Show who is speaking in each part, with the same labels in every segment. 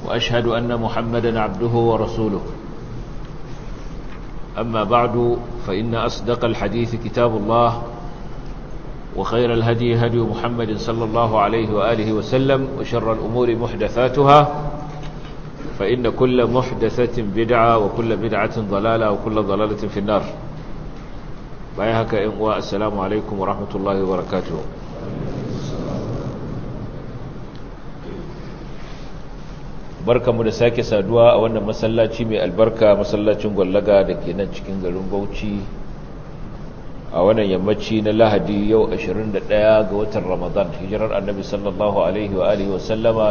Speaker 1: وأشهد أن محمدا عبده ورسوله أما بعد فإن أصدق الحديث كتاب الله وخير الهدي هدي محمد صلى الله عليه وآله وسلم وشر الأمور محدثاتها فإن كل محدثة بدعة وكل بدعة ضلالة وكل ضلالة في النار بايهك إنواء السلام عليكم ورحمة الله وبركاته barkamu da sake saduwa a wannan masallaci mai albarka masallacin gwallaga da ke nan cikin garin bauchi a wannan yammaci na lahadi yau 21 ga watan ramadan hijirar annabi sallallahu alaihi wa alihi wasallama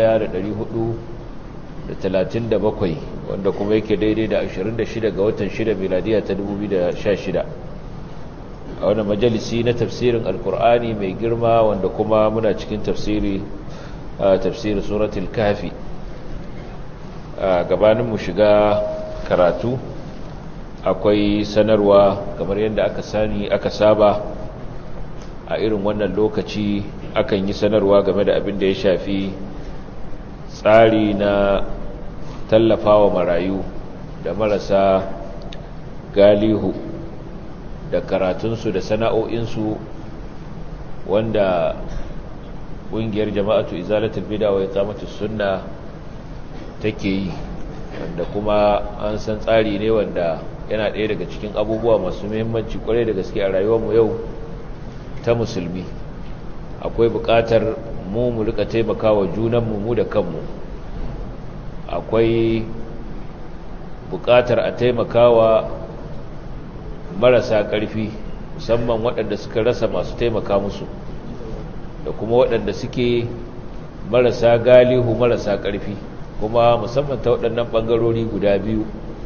Speaker 1: 1437 wanda kuma yake daidai da 26 ga watan 6 miladiya ta 2016 a wannan majalisi na tafsirin alkur'ani mai girma wanda kuma muna cikin tafsiri tafsirin suratul kafi gabanin mu shiga karatu akwai sanarwa kamar yadda aka sani aka saba a irin wannan lokaci akan yi sanarwa game da abin da ya shafi tsari na tallafawa marayu da marasa galihu da karatunsu da sana'o'insu wanda ƙungiyar jama'atu izalatul bida wa iqamatus sunna take yi wanda kuma an san tsari ne wanda yana ɗaya daga cikin abubuwa masu muhimmanci kwarai da gaske a rayuwarmu yau ta musulmi akwai buƙatar mu mu rika taimakawa junanmu mu da kanmu akwai buƙatar a taimakawa marasa ƙarfi musamman waɗanda suka rasa masu taimaka musu da kuma waɗanda suke marasa galihu marasa ƙarfi kuma musamman ta waɗannan ɓangarori guda biyu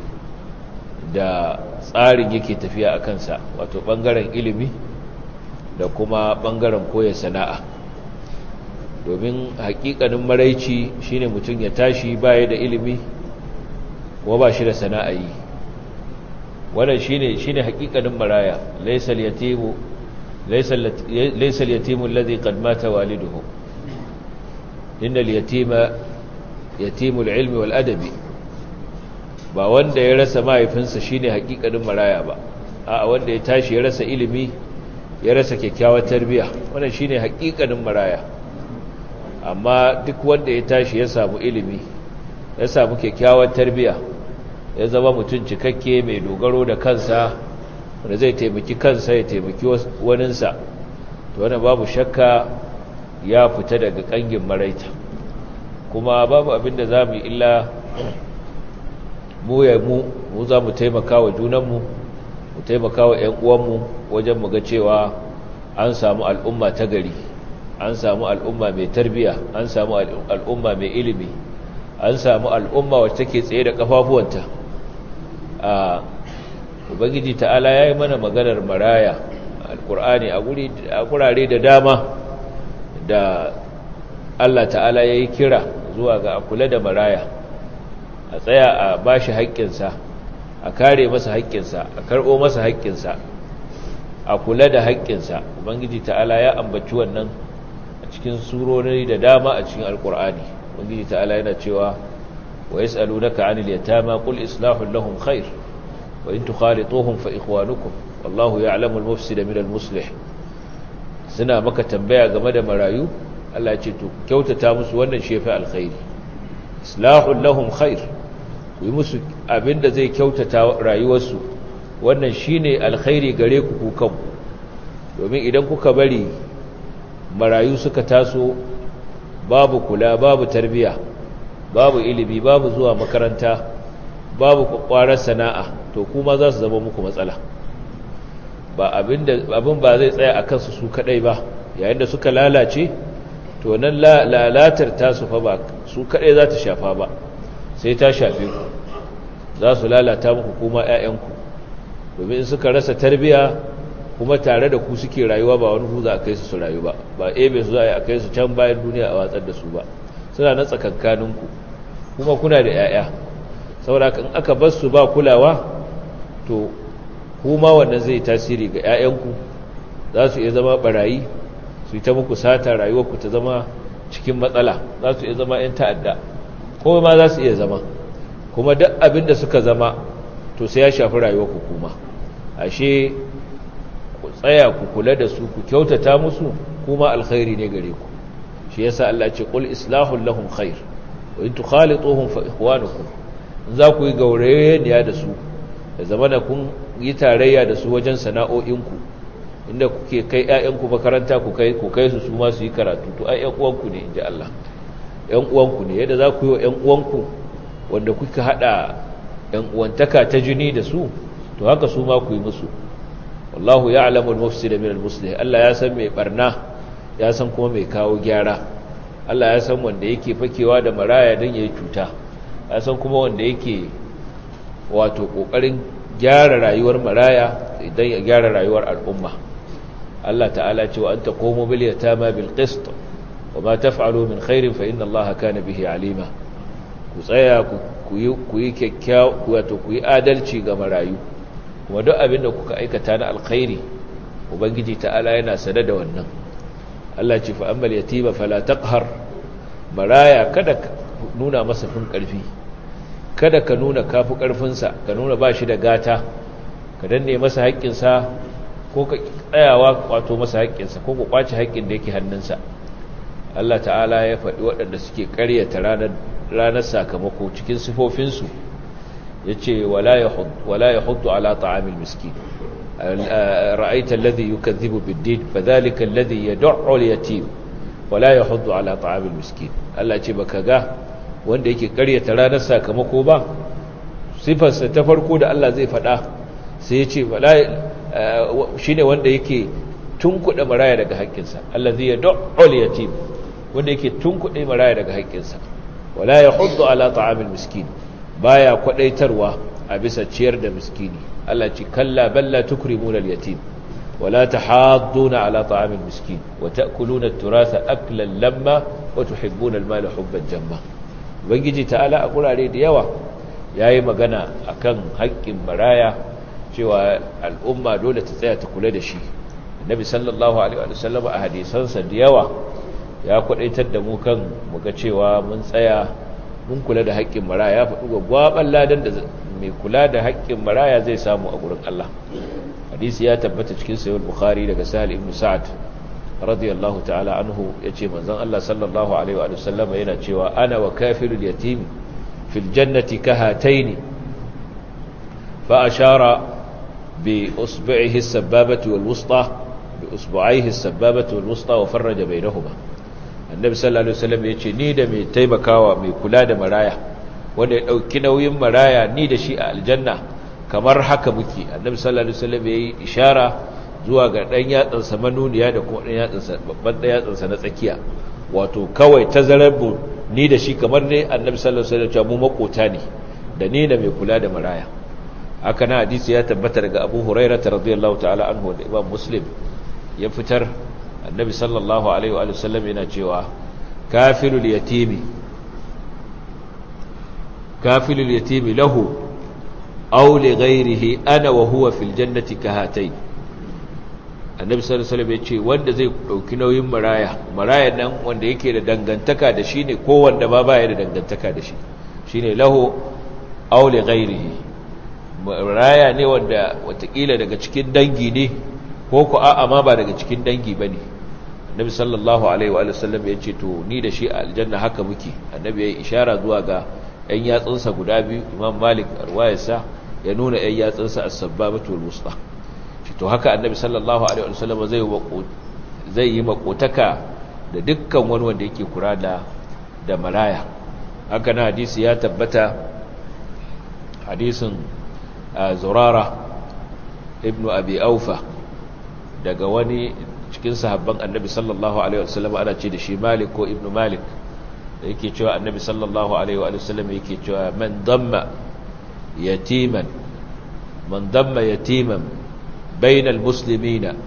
Speaker 1: da tsarin yake tafiya a kansa wato ɓangaren ilimi da kuma ɓangaren koya sana'a domin haƙiƙanin maraici shine mutum ya tashi baya da ilimi kuma ba shi da sana'a yi wannan shine shine haƙiƙanin maraya laysal yatimu laysal yatimu alladhi qad mata waliduhu innal yatima yatimul ilmi wal adabi ba wanda ya rasa mahaifinsa shine hakikanin maraya ba a wanda ya tashi ya rasa ilimi ya rasa kyakkyawar tarbiya wannan shine hakikanin maraya amma duk wanda ya tashi ya samu ilimi ya samu kyakkyawar tarbiya ya zama mutum cikakke mai dogaro da kansa wanda zai taimaki kansa ya taimaki waninsa to wannan babu shakka ya fita daga kangin maraita kuma babu abin da za mu illa mu ya mu mu za mu taimaka wa junanmu mu taimaka wa 'yan uwanmu wajen mu ga cewa an samu al'umma ta gari an samu al'umma mai tarbiya an samu al'umma mai ilimi an samu al'umma wacce take tsaye da kafafuwanta a ubangiji ta'ala ya yi mana maganar maraya alkur'ani a gurare da dama da Allah ta'ala ya yi kira zuwa ga a kula da maraya a tsaya a ba shi haƙƙinsa a kare masa haƙƙinsa a karɓo masa haƙƙinsa a kula da haƙƙinsa ubangiji ta'ala ya ambaci wannan a cikin surori da dama a cikin alƙur'ani ubangiji ta'ala yana cewa wa yas'alunaka 'anil yatama qul islahun lahum khair wa in tukhalituhum fa ikhwanukum wallahu ya'lamu al-mufsida min al-muslih suna maka tambaya game da marayu Allah ce to kyautata musu wannan shefi alkhairi islahul lahum khair ku yi musu abinda zai kyautata rayuwarsu wannan shine alkhairi gare ku ku kanku domin idan kuka bari marayu suka taso babu kula babu tarbiya babu ilimi babu zuwa makaranta babu kwakwarar sana'a to kuma za su zama muku matsala ba abin ba zai tsaya a kansu su kadai ba yayin da suka lalace to nan lalatar tasu fa ba su kaɗai za ta shafa ba sai ta shafe ku za su lalata muku kuma 'ya'yanku domin in suka rasa tarbiya kuma tare da ku suke rayuwa ba wani huza a kai su su rayu ba ba ebe su za a kai su can bayan duniya a watsar da su ba suna na tsakankaninku kuma kuna da 'ya'ya saboda in aka bar su ba kulawa to kuma wannan zai tasiri ga 'ya'yanku za su iya zama barayi su yi ta muku sata rayuwarku ta zama cikin matsala za su iya zama 'yan ta'adda ko ma za su iya zama kuma duk abin da suka zama to sai ya shafi rayuwar ku kuma ashe ku tsaya ku kula da su ku kyautata musu kuma alkhairi ne gare ku shi yasa Allah ce qul islahul lahum khair wa in tukhalituhum fa ikhwanukum in za ku yi gaurayeniya da su da zamana kun yi tarayya da su wajen sana'o'inku inda kuke kai ƴaƴanku makaranta ku kai ku kai su su ma su yi karatu to ai ƴan uwanku ne inji Allah ƴan uwanku ne yadda za ku yi wa ƴan uwanku wanda kuka hada ƴan uwantaka ta jini da su to haka su ma ku yi musu wallahu ya'lamu al-mufsida min al-muslih Allah ya san mai barna ya san kuma mai kawo gyara Allah ya san wanda yake fakewa da maraya don yayi cuta ya san kuma wanda yake wato kokarin gyara rayuwar maraya idan ya gyara rayuwar al'umma Allah ta'ala ce wa anta qumu bil yatama bil qist wa ma taf'alu min khairin fa inna Allah kana bihi alima ku tsaya ku yi ku yi kyakkyawa wato ku yi adalci ga marayu kuma duk abin da kuka aikata na alkhairi ubangiji ta'ala yana sada da wannan Allah ce fa ammal yatima fala taqhar maraya kada ka nuna masa fin karfi kada ka nuna kafi karfinsa ka nuna bashi da gata ka danne masa haƙƙinsa ko ka tsayawa wato masa haƙƙinsa ko ku kwace haƙƙin da yake hannunsa Allah ta'ala ya faɗi waɗanda suke ƙaryata ranar ranar sakamako cikin sifofinsu yace wala yahud wala yahuddu ala ta'amil miskin رأيت الذي يكذب بالدين فذلك الذي يدع اليتيم ولا يحض على طعام المسكين Allah ce baka ga wanda yake karyata ranar sakamako ba sifarsa ta farko da Allah zai faɗa sai ya ce shine wanda yake tunkuɗe maraya daga haƙƙinsa allazi yad'ul yatim wanda yake tunkuɗe maraya daga haƙƙinsa wala yahuddu ala ta'amil miskin baya kwadaitarwa a bisa ciyar da miskini Allah ce kalla balla tukrimuna al-yatim wala tahadduna ala ta'amil miskin wa ta'kuluna at-turatha aklan lamma wa tuhibbuna al-mala hubban jamma ubangiji ta'ala a kurare da yawa yayi magana akan haƙƙin maraya cewa al'umma dole ta tsaya ta kula da shi annabi sallallahu alaihi wa sallam a hadisansa da yawa ya kwadaitar da mu kan muga cewa mun tsaya mun kula da haƙƙin maraya ya faɗi gwagwaban ladan da mai kula da haƙƙin maraya zai samu a gurin Allah hadisi ya tabbata cikin sahih bukhari daga sahal ibn sa'ad radiyallahu ta'ala anhu yace manzon Allah sallallahu alaihi wa sallam yana cewa ana wa kafirul yatim fil jannati kahataini fa ashara bi usbu'ihi as-sabbabati wal wusta bi usbu'aihi as-sabbabati wal wusta wa farraja bainahuma annabi sallallahu alaihi wasallam yace ni da mai taimakawa mai kula da maraya wanda ya dauki nauyin maraya ni da shi a aljanna kamar haka muke annabi sallallahu alaihi wasallam yayi ishara zuwa ga dan yatsan sa manuniya da kuma dan yatsan sa babban dan yatsan sa na tsakiya wato kawai tazarabu ni da shi kamar ne annabi sallallahu alaihi wasallam mu makota ne da ni da mai kula da maraya haka na hadisi ya tabbata daga Abu Hurairah radiyallahu ta'ala anhu da Imam Muslim ya fitar annabi sallallahu alaihi wa sallam yana cewa kafilul yatimi kafilul yatimi lahu aw li ghayrihi ana wa huwa fil jannati kahatayn annabi sallallahu alaihi wasallam yace wanda zai dauki nauyin maraya maraya nan wanda yake da dangantaka da shi ne ko wanda ba baya da dangantaka da shi shine lahu aw li ghayrihi maraya ne wanda watakila daga cikin dangi ne ko ku a'a ma ba daga cikin dangi bane annabi sallallahu alaihi wa sallam ya ce to ni da shi a aljanna haka muke annabi ya yi ishara zuwa ga ɗan yatsunsa guda biyu imam malik arwayarsa ya nuna ɗan yatsunsa as-sabbabatu wal wusta shi to haka annabi sallallahu alaihi wa sallam zai zai yi makotaka da dukkan wani wanda yake kura da da maraya haka na hadisi ya tabbata hadisin zurara ibnu abi aufa daga wani cikin sahabban annabi sallallahu alaihi wasallam ana ce da shi malik ko ibnu malik da yake cewa annabi sallallahu alaihi wasallam yake cewa man damma yatiman man damma yatiman bayna almuslimina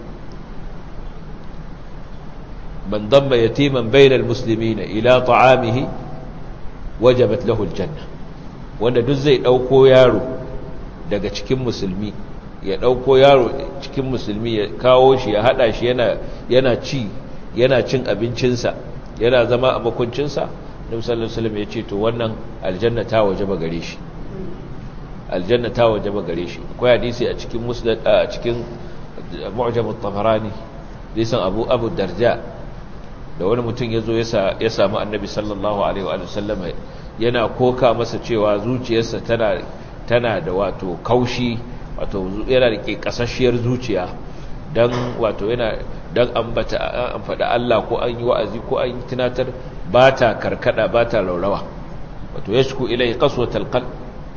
Speaker 1: man damma yatiman bayna almuslimina ila ta'amihi wajabat lahu aljanna wanda duk zai dauko yaro daga cikin musulmi ya ɗauko yaro cikin musulmi ya kawo shi ya haɗa shi yana ci yana cin abincinsa yana zama a makuncinsa nabi sallallahu alaihi wasallam ya ce to wannan aljanna ta wajaba gare shi aljanna ta wajaba gare shi akwai hadisi a cikin musnad a cikin mu'jam at-tabarani hadisin abu abu darja da wani mutum yazo ya ya samu annabi sallallahu alaihi wa sallam yana koka masa cewa zuciyarsa tana tana da wato kaushi wato yana da kasashiyar zuciya dan wato yana dan ambata an faɗa Allah ko an yi wa'azi ko an yi tunatar ba ta karkada ba ta laurawa wato yashku ilai qaswatal qalb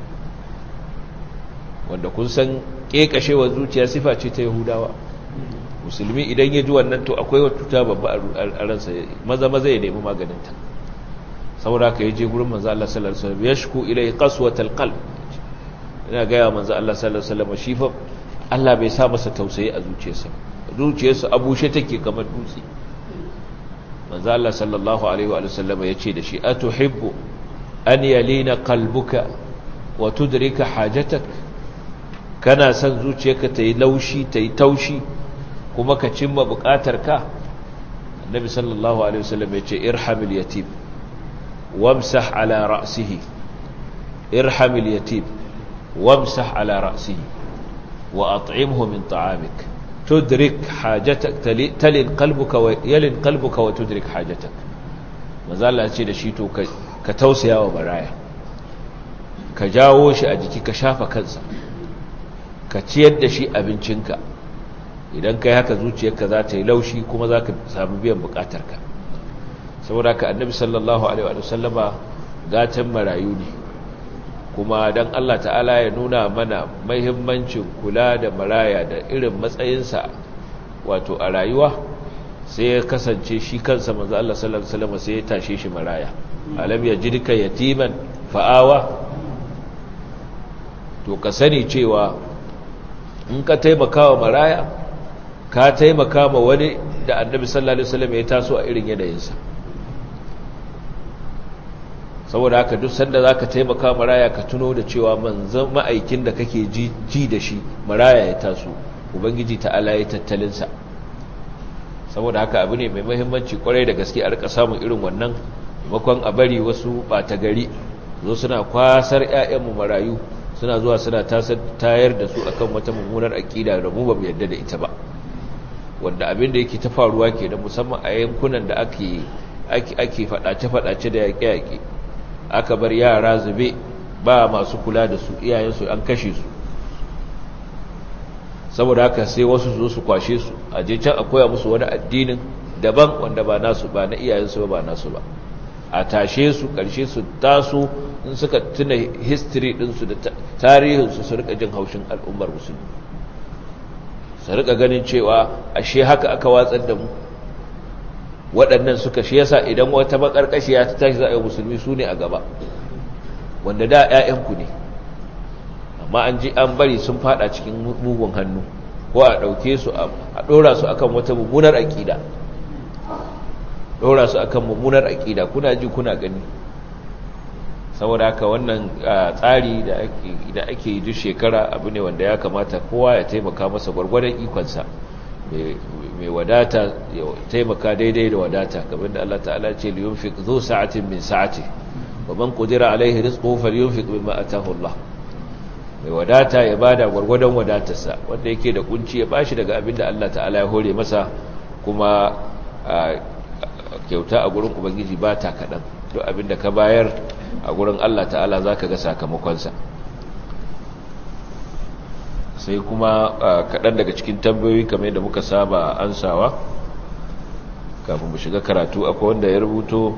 Speaker 1: wanda kun san kekashewar zuciya sifa ce ta yahudawa musulmi idan ya ji wannan to akwai wata tuta babba a ransa maza maza ya nemi maganinta saboda ka yaje gurin manzo Allah sallallahu alaihi wasallam yashku ilai qaswatal qalb ina ga ya manzo Allah sallallahu alaihi wasallam shi fa Allah bai sa masa tausayi a zuciyarsa zuciyarsa abushe take kamar dutse manzo Allah sallallahu alaihi wa sallam yace da shi atuhibbu an yalina qalbuka wa tudrika hajatak kana san zuciyarka ta yi laushi ta yi taushi kuma ka cimma bukatarka annabi sallallahu alaihi wasallam yace irhamil yatim wamsah ala ra'sihi irhamil yatim wamsah ala ra'sihi wa at'imhu min ta'amik tudrik hajatak talin qalbuka wa yalin qalbuka wa tudrik hajatak manzo Allah ce da shi to ka tausaya wa baraya ka jawo shi a jiki ka shafa kansa ka ciyar da shi abincinka idan kai haka zuciyarka za ta yi laushi kuma za ka samu biyan bukatarka saboda ka annabi sallallahu alaihi wa sallama gatan marayu ne kuma don Allah ta'ala ya nuna mana mahimmancin kula da maraya da irin matsayinsa wato a rayuwa sai ya kasance shi kansa manzo Allah sallallahu alaihi wasallam sai ya tashe shi maraya alam yajidka yatiman fa'awa to ka sani cewa in ka taimaka wa maraya ka taimaka ma wani da annabi sallallahu alaihi wasallam ya taso a irin yanayinsa saboda haka duk sanda za ka taimaka maraya ka tuno da cewa manzan ma'aikin da kake ji da shi maraya ya taso ubangiji ta'ala ya tattalinsa saboda haka abu ne mai mahimmanci kwarai da gaske a rika samun irin wannan makon a bari wasu ɓata gari zo suna kwasar 'ya'yanmu marayu suna zuwa suna tayar da su akan wata mummunar aƙida da mu ba mu yarda da ita ba wanda abin da yake ta faruwa ke da musamman a yankunan da ake ake faɗace-faɗace da yaƙe-yaƙe aka bar yara zube ba masu kula da su iyayensu an kashe su saboda haka sai wasu zo su kwashe su a je can a koya musu wani addinin daban wanda ba nasu ba na iyayensu ba ba nasu ba a tashe su karshe su taso in suka tuna history ɗinsu da tarihinsu su rika jin haushin al'ummar musulmi su rika ganin cewa ashe haka aka watsar da mu waɗannan suka shi yasa idan wata makarkashiya ta tashi za a yi musulmi su ne a gaba wanda da 'ya'yanku ne amma an ji an bari sun fada cikin mugun hannu ko a ɗauke su a ɗora su akan wata mummunar aƙida ɗora su akan mummunar aƙida kuna ji kuna gani saboda haka wannan tsari da ake yi duk shekara abu ne wanda ya kamata kowa ya taimaka masa gwargwadon ikonsa mai wadata ya taimaka daidai da wadata kamar da Allah ta'ala ce liyunfiq zu sa'atin min sa'ati wa man qudira alaihi rizquhu falyunfiq mimma ataahu Allah mai wadata ya bada gwargwadon wadatarsa wanda yake da kunci ya bashi daga abin da Allah ta'ala ya hore masa kuma kyauta a gurin ubangiji ba ta kaɗan duk abin da ka bayar a gurin Allah ta'ala za ka ga sakamakonsa sai kuma kaɗan daga cikin tambayoyi kamar yadda muka saba ansawa kafin mu shiga karatu akwai wanda ya rubuto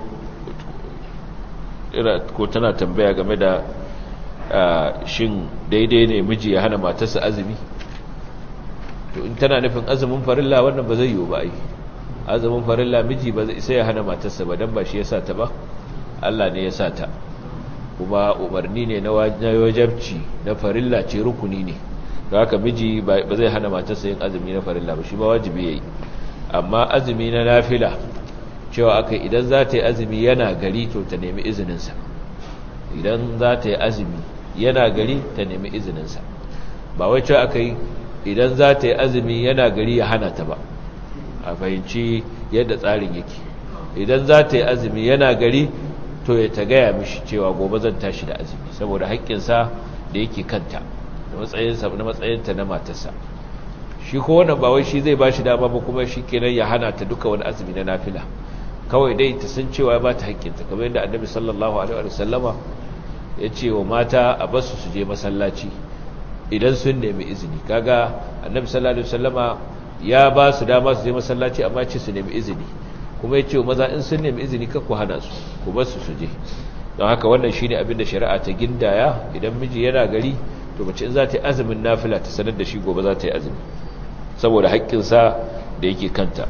Speaker 1: ko tana tambaya game da shin daidai ne miji ya hana matarsa azumi to in tana nufin azumin farilla wannan ba zai yiwu ba ai azumin farilla miji ba zai sai ya hana matarsa ba dan ba shi ya sa ta ba Allah ne ya sa ta kuma umarni ne na wajabci na farilla ce rukuni ne da haka miji ba zai hana matarsa yin azumi na farilla ba shi ba wajibi yayi amma azumi na nafila cewa aka idan za ta yi azumi yana gari to ta nemi izininsa idan za ta yi azumi yana gari ta nemi izininsa ba wai cewa aka yi idan za ta yi azumi yana gari ya hana ta ba a fahimci yadda tsarin yake idan za ta yi azumi yana gari to ya ta gaya mishi cewa gobe zan tashi da azumi saboda haƙƙinsa da yake kanta da matsayinsa na matsayinta na matarsa shi ko wannan ba wai shi zai ba shi dama ba kuma shi kenan ya hana ta duka wani azumi na nafila kawai dai ta san cewa ba ta haƙƙinta kamar yadda annabi sallallahu alaihi wa sallama ya ce wa mata a basu su je masallaci idan sun nemi izini kaga annabi sallallahu alaihi wa sallama ya ba su dama su je masallaci amma ce su nemi izini kuma ya ce wa maza in sun nemi izini ka ku hana su ku bar su su je don haka wannan shine abin da shari'a ta gindaya idan miji yana gari to mace in za ta yi azumin nafila ta sanar da shi gobe za ta yi azumi saboda haƙƙinsa da yake kanta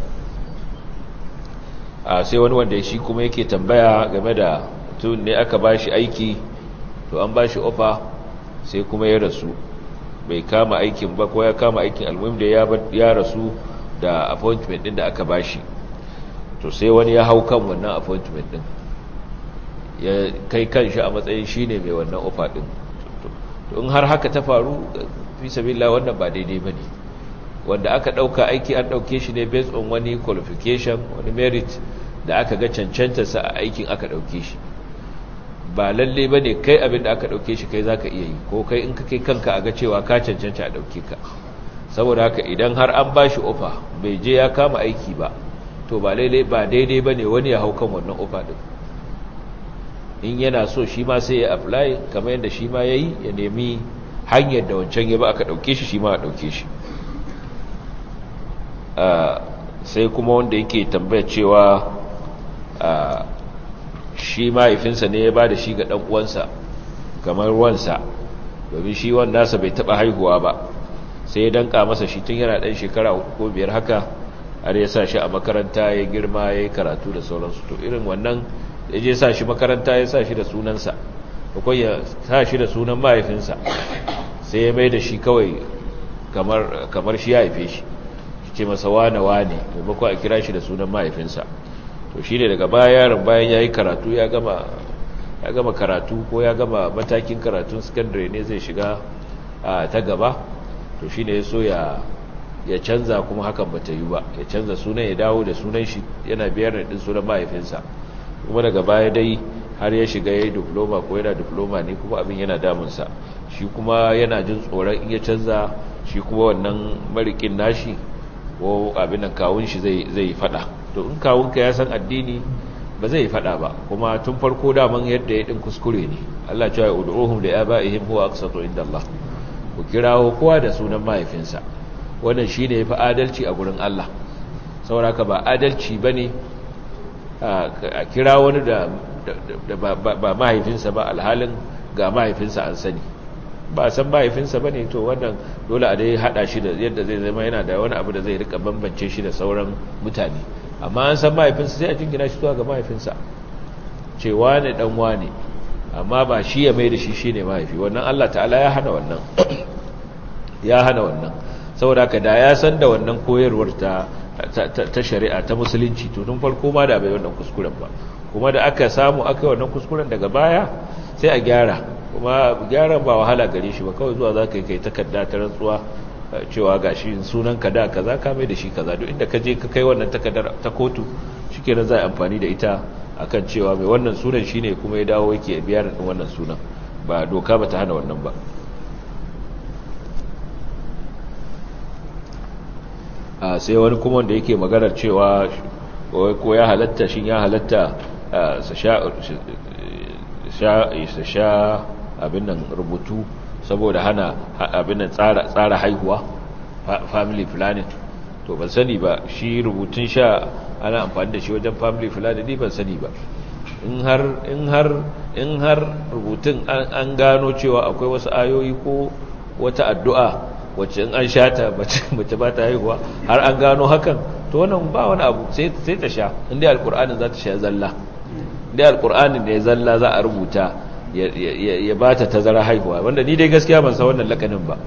Speaker 1: a sai wani wanda shi kuma yake tambaya game da tun ne aka ba shi aiki to an ba shi ofa sai kuma ya rasu bai kama aikin ba ko ya kama aikin almuhim da ya rasu da appointment din da aka ba shi to sai wani ya hau kan wannan appointment din ya kai kan shi a matsayin shi ne mai wannan ofa din to in har haka ta faru fi sabila wannan ba daidai ba ne wanda aka ɗauka aiki an ɗauke shi ne based on wani qualification wani merit da aka ga cancantarsa a aikin aka ɗauke shi ba lalle ba ne kai abin da aka ɗauke shi kai za ka iya yi ko kai in ka kai kanka a ga cewa ka cancanta a ɗauke ka saboda haka idan har an ba shi ofa bai je ya kama aiki ba to ba lalle ba daidai ba ne wani ya hau kan wannan ofa ɗin in yana so shi ma sai ya apply kamar yadda shi ma ya yi ya nemi hanyar da wancan ya ba aka ɗauke shi shi ma a ɗauke shi sai kuma wanda yake tambaya cewa shi mahaifinsa ne ya ba da shi ga ɗan'uwansa kamar wansa domin shi wanda nasa bai taɓa haihuwa ba sai ya danka masa shi tun yana ɗan shekara ko biyar haka har ya sa shi a makaranta ya girma ya yi karatu da sauransu to irin wannan ya je sa shi makaranta ya sa shi da sunansa akwai ya sa shi da sunan mahaifinsa sai ya mai da shi kawai kamar shi ya haife shi ce masa wane wane maimakon a kira shi da sunan mahaifinsa to shi ne daga baya yaron bayan ya yi karatu ya gama karatu ko ya gama matakin karatun secondary ne zai shiga ta gaba to shi ne ya so ya canza kuma hakan ba ta yi ba ya canza sunan ya dawo da sunan shi yana biyar da sunan mahaifinsa kuma daga baya dai har ya shiga ya yi diploma ko yana diploma ne kuma abin yana damunsa shi kuma yana jin tsoron in ya canza shi kuma wannan marikin nashi ko abinan kawun shi zai yi fada to in kawunka ya san addini ba zai yi fada ba kuma tun farko daman yadda ya din kuskure ne Allah cewa ya ud'uhum li abaihim huwa aqsatu inda Allah ku kirawo kowa da sunan mahaifinsa wannan shine yafi adalci a gurin Allah saboda ba adalci bane a kira wani da ba mahaifinsa ba alhalin ga mahaifinsa an sani ba san mahaifinsa ba ne to wannan dole a dai hada shi da yadda zai zama yana da wani abu da zai rika bambance shi da sauran mutane amma an san mahaifinsa sai a jingina shi zuwa ga mahaifinsa ce wane dan wane amma ba shi ya mai da shi shine mahaifi wannan Allah ta'ala ya hana wannan ya hana wannan saboda ka da ya san da wannan koyarwar ta ta shari'a ta musulunci to tun farko ma da bai wannan kuskuren ba kuma da aka samu aka yi wannan kuskuren daga baya sai a gyara kuma gyaran ba wahala gare shi ba kawai zuwa za ka yi kai takarda ta rantsuwa cewa ga shi sunan ka da kaza ka mai da shi kaza duk inda ka je ka kai wannan takardar ta kotu shikenan za a amfani da ita akan cewa mai wannan sunan shine kuma ya dawo yake biyar din wannan sunan ba doka ba ta hana wannan ba a sai wani kuma wanda yake maganar cewa ko ya halatta shin ya halatta su sha abin nan rubutu saboda hana abin nan tsara haihuwa family planning to ban sani ba shi rubutun sha ana amfani da shi wajen family planning ni ban sani ba in har in har in har rubutun an gano cewa akwai wasu ayoyi ko wata addu'a wacce in an sha ta mace ba ta haihuwa har an gano hakan to wannan ba wani abu sai ta sha inda alkur'anin za ta sha zalla inda alkur'anin ne zalla za a rubuta ya ba ta tazara haihuwa wanda ni dai gaskiya ban san wannan lakanin ba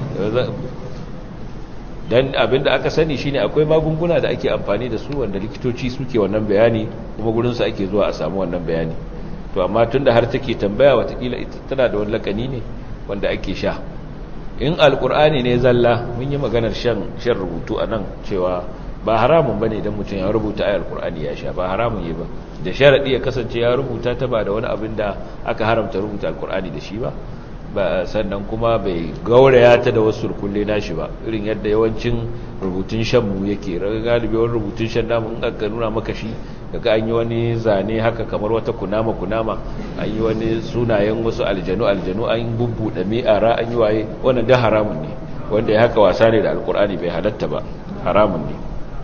Speaker 1: dan abinda aka sani shine akwai magunguna da ake amfani da su wanda likitoci suke wannan bayani kuma gurin su ake zuwa a samu wannan bayani to amma tunda har take tambaya watakila ita tana da wani lakani ne wanda ake sha in alkur'ani ne zalla mun yi maganar shan shan rubutu anan cewa ba haramun bane idan mutum ya rubuta ayar qur'ani ya sha ba haramun yi ba da sharadi ya kasance ya rubuta ta ba da wani abin da aka haramta rubuta alqur'ani da shi ba ba sannan kuma bai gauraya ta da wasu rukulle nashi ba irin yadda yawancin rubutun shan mu yake galibi wani rubutun shan namu in aka nuna maka shi daga an yi wani zane haka kamar wata kunama kunama an yi wani sunayen wasu aljanu aljanu an bubbuɗe mi'ara an yi waye wannan da haramun ne wanda ya haka wasa ne da alkur'ani bai halatta ba haramun ne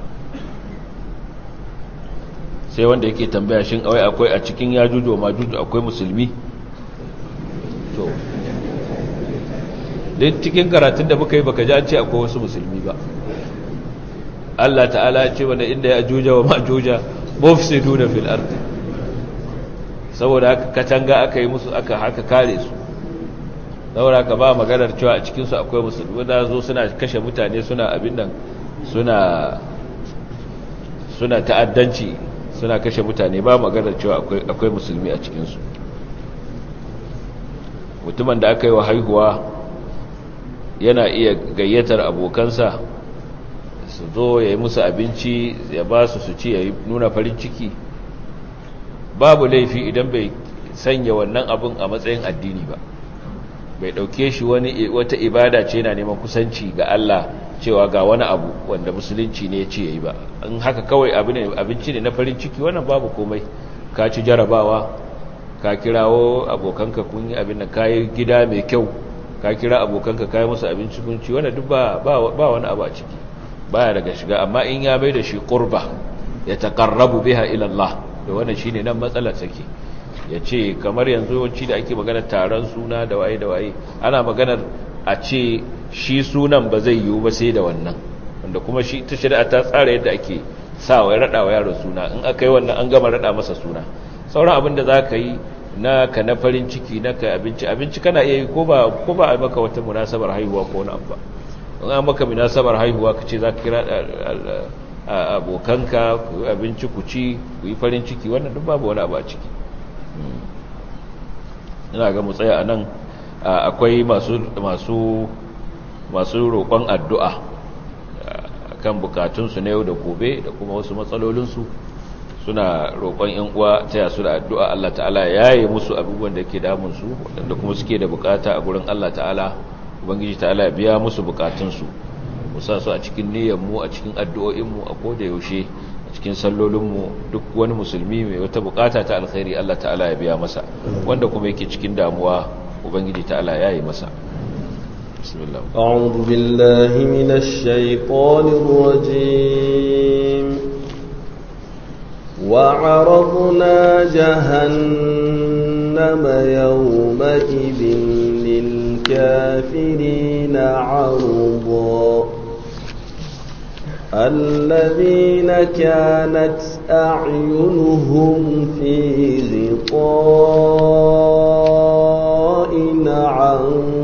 Speaker 1: sai wanda yake tambaya shin awai akwai a cikin yajuju ma juju akwai musulmi to duk cikin karatun da muka yi baka ji an ce akwai wasu musulmi ba Allah ta'ala ya ce wanda inda ya juja wa majuja mufsiduna fil ardi saboda haka katanga aka yi musu aka haka kare su saboda haka ba maganar cewa a cikin su akwai musulmi da zo suna kashe mutane suna abin nan suna suna ta'addanci suna kashe mutane ba maganar cewa akwai akwai musulmi a cikin su mutumin da aka yi wa haihuwa yana iya gayyatar abokansa su zo ya yi musu abinci ya ba su su ci ya nuna farin ciki babu laifi idan bai sanya wannan abin a matsayin addini ba bai dauke shi wani wata ibada ce yana neman kusanci ga Allah cewa ga wani abu wanda musulunci ne ya ce yayi ba in haka kawai abu ne abinci ne na farin ciki wannan babu komai ka ci jarabawa ka kirawo abokanka kun yi abin da kayi gida mai kyau ka kira abokanka kayi musu abinci kun ci wannan duk ba ba wani abu a ciki baya daga shiga amma in ya bai da shi qurba ya taqarrabu biha ila Allah da wannan shine nan matsalar take yace kamar yanzu wanci da ake magana taron suna da waye da waye ana maganar a ce shi sunan ba zai yiwu ba sai da wannan wanda kuma shi ta shari'a ta tsara yadda ake sa wa rada wa yaro suna in aka yi wannan an gama rada masa suna sauran abin da zaka yi na ka na farin ciki na ka abinci abinci kana iya yi ko ba ko ba a maka wata munasabar haihuwa ko wani abu ba in an maka munasabar haihuwa ka ce za ka kira abokanka ku abinci ku ci ku yi farin ciki wannan duk babu wani abu a ciki ina ga mu tsaya a nan akwai masu masu masu roƙon addu'a kan bukatunsu na yau da gobe da kuma wasu matsalolinsu suna roƙon ‘yan uwa ta yasu da addu'a Allah ta'ala ya yi musu abubuwan da ke damunsu waɗanda kuma suke da bukata a gurin Allah ta'ala ubangiji ta'ala biya musu bukatunsu musa su a cikin niyyarmu a cikin addu'o'inmu a koda yaushe a cikin sallolinmu duk wani musulmi mai wata bukata ta alkhairi Allah ta'ala ya biya masa wanda kuma yake cikin damuwa ubangiji ta'ala ya yi masa bismillah
Speaker 2: أعوذ بالله من الشيطان الرجيم وعرضنا جهنم يومئذ للكافرين عرضا الذين كانت أعينهم في غطاء عن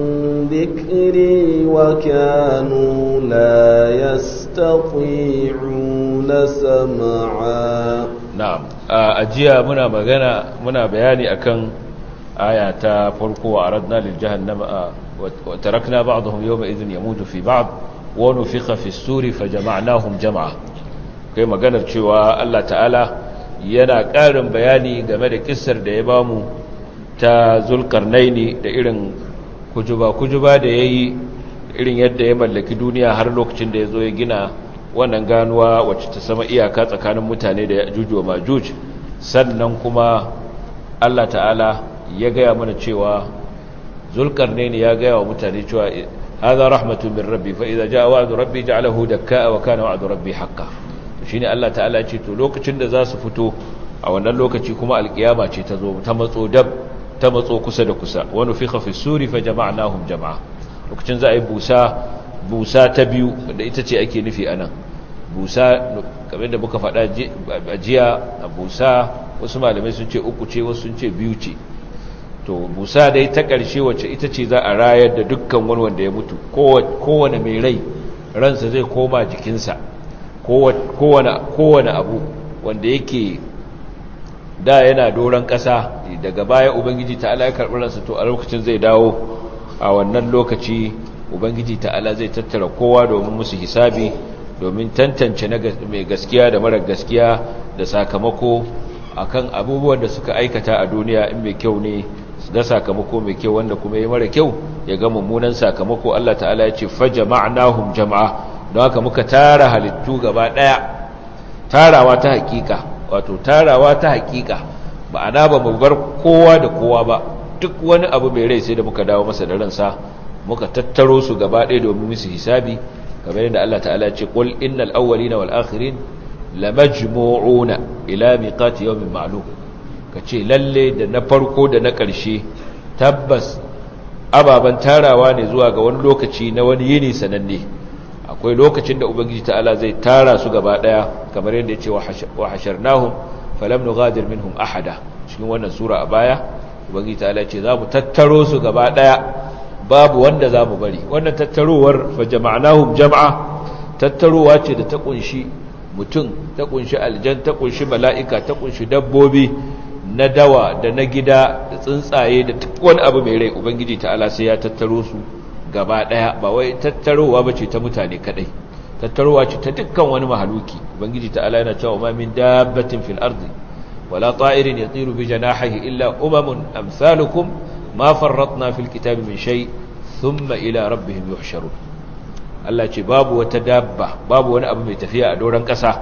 Speaker 2: ذكري وكانوا لا يستطيعون سمعا
Speaker 1: na'am a jiya muna magana muna bayani akan aya ta farko wa aradna lil jahannama wa tarakna ba'dahum yawma idhin yamutu fi ba'd wa nufikha fi as-suri fajama'nahum jam'a kai maganar cewa Allah ta'ala yana ƙarin bayani game da kissar da ya bamu ta zulkarnaini da irin kujuba kujuba da yayi irin yadda ya mallaki duniya har lokacin da ya zo ya gina wannan ganuwa wacce ta sama iyaka tsakanin mutane da juju wa majuj sannan kuma Allah ta'ala ya gaya mana cewa zulkarnaini ya gaya wa mutane cewa hadha rahmatun min rabbi fa idza jaa wa'du rabbi ja'alahu dakkaa wa kana wa'du rabbi haqqan shine Allah ta'ala ya ce to lokacin da za su fito a wannan lokaci kuma alkiyama ce ta zo ta matso dab ta matso kusa da kusa wa nufikha fi suri fa jama'nahum jama'a lokacin za a yi busa busa ta biyu da ita ce ake nufi anan busa kamar da muka faɗa jiya a busa wasu malamai sun ce uku ce wasu sun ce biyu ce to busa dai ta ƙarshe wacce ita ce za a rayar da dukkan wani wanda ya mutu kowane mai rai ransa zai koma jikinsa kowane abu wanda yake da yana doron ƙasa daga baya ubangiji ta ala ya karɓi ransa to a lokacin zai dawo a wannan lokaci ubangiji ta'ala zai tattara kowa domin musu hisabi domin tantance mai gaskiya da mara gaskiya da sakamako akan abubuwan da suka aikata a duniya in mai kyau ne ga sakamako mai kyau wanda kuma ya mara kyau ya ga mummunan sakamako Allah ta'ala ya ce fajama'nahum jama'a don haka muka tara halittu gaba daya tarawa ta hakika wato tarawa ta hakika ma'ana ba mu bar kowa da kowa ba duk wani abu mai rai sai da muka dawo masa da ransa muka tattaro su gaba daya domin musu hisabi kamar yadda Allah ta'ala ya ce qul innal awwalina wal akhirin lamajmu'una ila miqati yawmin ma'lum kace lalle da na farko da na ƙarshe tabbas ababan tarawa ne zuwa ga wani lokaci na wani yini sananne akwai lokacin da ubangiji ta'ala zai tara su gaba daya kamar yadda yace wa hasharnahum falam nughadir minhum ahada cikin wannan sura a baya ubangiji ta'ala ce za mu tattaro su gaba daya babu wanda za mu bari wannan tattarowar fa jama'nahum jam'a tattarowa ce da ta kunshi mutum ta kunshi aljan ta kunshi mala'ika ta kunshi dabbobi na dawa da na gida da tsuntsaye da duk wani abu mai rai ubangiji ta'ala sai ya tattaro su gaba daya ba wai tattarowa bace ta mutane kadai tattarowa ce ta dukkan wani mahaluki ubangiji ta'ala yana cewa ma min dabbatin fil ardi wala ta'irin yatiru bi janahihi illa umamun amsalukum ma farratna fil kitabi min shay thumma ila rabbihim yuhsharun Allah ce babu wata dabba babu wani abu mai tafiya a doron ƙasa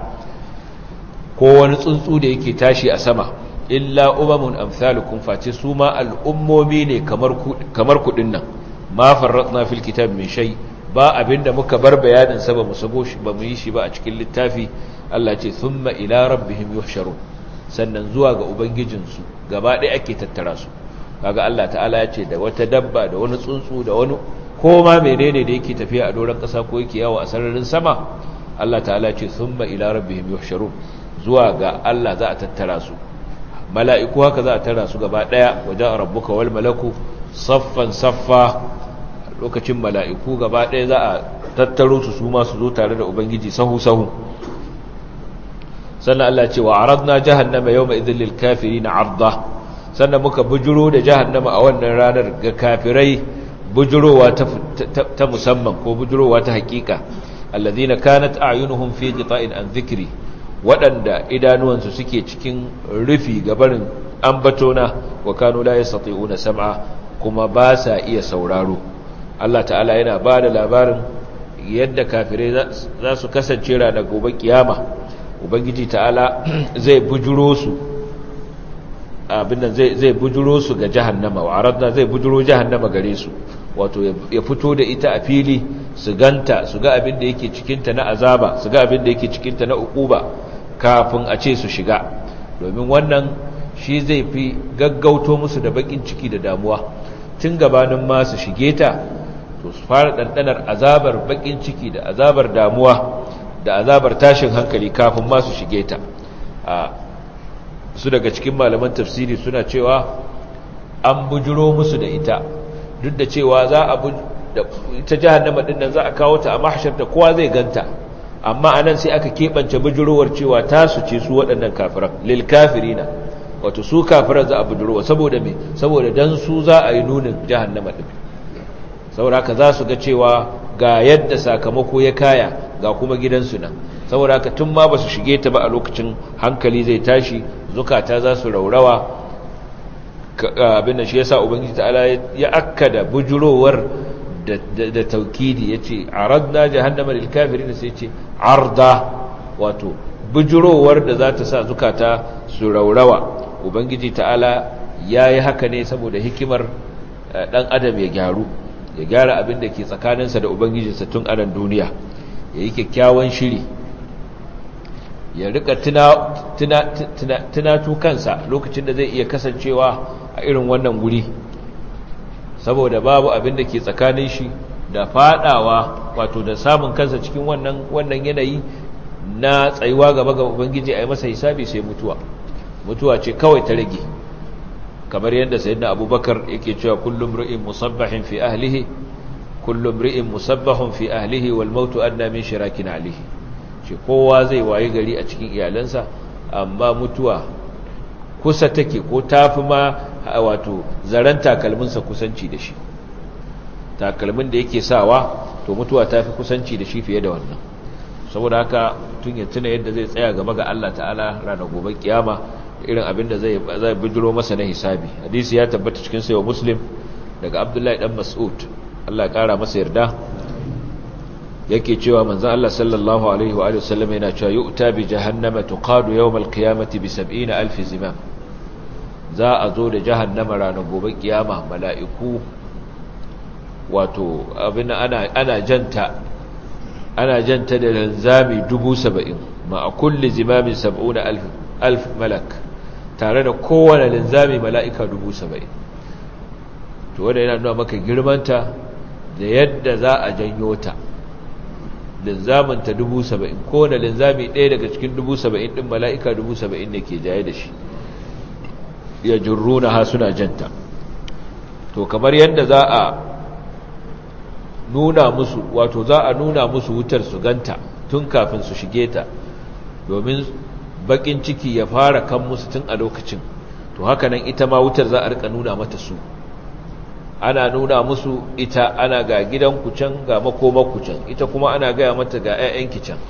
Speaker 1: ko wani tsuntsu da yake tashi a sama illa umamun amsalukum face su ma al'ummomi ne kamar kudin nan ma farratna fil kitab min shay ba abinda muka bar bayanin sa ba mu sabo shi ba mu yi shi ba a cikin littafi Allah ce thumma ila rabbihim yuhsharun sannan zuwa ga ubangijinsu gaba ɗaya ake tattara su kaga Allah ta'ala ya ce da wata dabba da wani tsuntsu da wani ko ma menene da yake tafiya a doron ƙasa ko yake yawo a sararin sama Allah ta'ala ce thumma ila rabbihim yuhsharun zuwa ga Allah za a tattara su mala'iku haka za a tara su gaba daya wajen rabbuka wal malaku saffan saffa lokacin mala'iku gaba daya za a tattaro su su ma su zo tare da ubangiji sahu sahu sannan Allah ce wa aradna jahannama yawma idhil lil kafirin arda sannan muka bujuro da jahannama a wannan ranar ga kafirai bujurowa ta musamman ko bujurowa ta hakika alladhina kanat a'yunuhum fi qita'in an dhikri waɗanda idanuwansu suke cikin rufi gabarin ambatona wa kanu la yastati'una sam'a kuma ba sa iya sauraro Allah ta'ala yana ba da labarin yadda kafirai za su kasance ranar gobe kiyama ubangiji ta'ala zai bujuro su abin nan zai bujuro su ga jahannama wa aradna zai bujuro jahannama gare su wato ya fito da ita a fili su ganta su ga abin da yake cikinta na azaba su ga abin da yake cikinta na ukuba kafin a ce su shiga domin wannan shi zai fi gaggauto musu da bakin ciki da damuwa tun gabanin ma su shige ta to su fara ɗanɗanar azabar bakin ciki da azabar damuwa da azabar tashin hankali kafin ma su shige ta a su daga cikin malaman tafsiri suna cewa an bujiro musu da ita duk da cewa za a ita jahannama din nan za a kawo ta a mahshar da kowa zai ganta amma anan sai aka keɓance bujirowar cewa tasu ce su waɗannan kafiran lil kafirina wato su kafiran za a bujirowa saboda me saboda dan su za a yi nunin jahannama din saboda haka za su ga cewa ga yadda sakamako ya kaya ga kuma gidansu nan saboda haka tun ma ba su shige ta ba a lokacin hankali zai tashi zukata za su raurawa abin da shi yasa ubangiji ta'ala ya akkada bujurowar da taukidi yace aradna jahannama lil kafirin sai yace arda wato bujurowar da za ta sa zukata su raurawa ubangiji ta'ala yayi haka ne saboda hikimar dan adam ya gyaru ya gyara abin da ke tsakaninsa da ubangijinsa tun anan duniya yayi kyakkyawan shiri ya rika tunatu kansa lokacin da zai iya kasancewa a irin wannan guri saboda babu abin da ke tsakanin shi da fadawa wato da samun kansa cikin wannan wannan yanayi na tsayuwa gaba ga ubangiji a yi masa hisabi sai mutuwa mutuwa ce kawai ta rage kamar yadda sayyidina abubakar yake cewa kullum ri'in musabbahin fi ahlihi kullum ri'in musabbahun fi ahlihi wal mautu adna min shirakin alihi ce kowa zai waye gari a cikin iyalansa amma mutuwa kusa take ko tafi ma wato zaren takalminsa kusanci da shi takalmin da yake sawa to mutuwa tafi kusanci da shi fiye da wannan saboda haka tun ya tuna yadda zai tsaya gaba ga Allah ta'ala ranar gobe kiyama irin abin da zai zai bijiro masa na hisabi hadisi ya tabbata cikin sayo muslim daga abdullahi dan mas'ud Allah ya kara masa yarda yake cewa manzon Allah sallallahu alaihi wa alihi wasallam yana cewa yu'ta bi jahannama tuqadu yawm al-qiyamati bi 70000 zimam za a zo da jahannama ranar gobe kiyama mala'iku wato abin ana ana janta ana janta da linzami 70 ma a kulli zimamin 70000 alf malak tare da kowane linzami mala'ika 70 to wanda yana nuna maka girmanta da yadda za a janyo ta linzaminta dubu saba'in kowane linzami ɗaya daga cikin dubu saba'in ɗin mala'ika dubu saba'in ne ke jaye da shi ya jirruna ha suna janta to kamar yadda za a nuna musu wato za a nuna musu wutar su ganta tun kafin su shige ta domin bakin ciki ya fara kan musu tun a lokacin to haka nan ita ma wutar za a rika nuna mata su ana nuna musu ita ana ga gidan can ga makomakku can ita kuma ana gaya mata ga 'ya'yanki can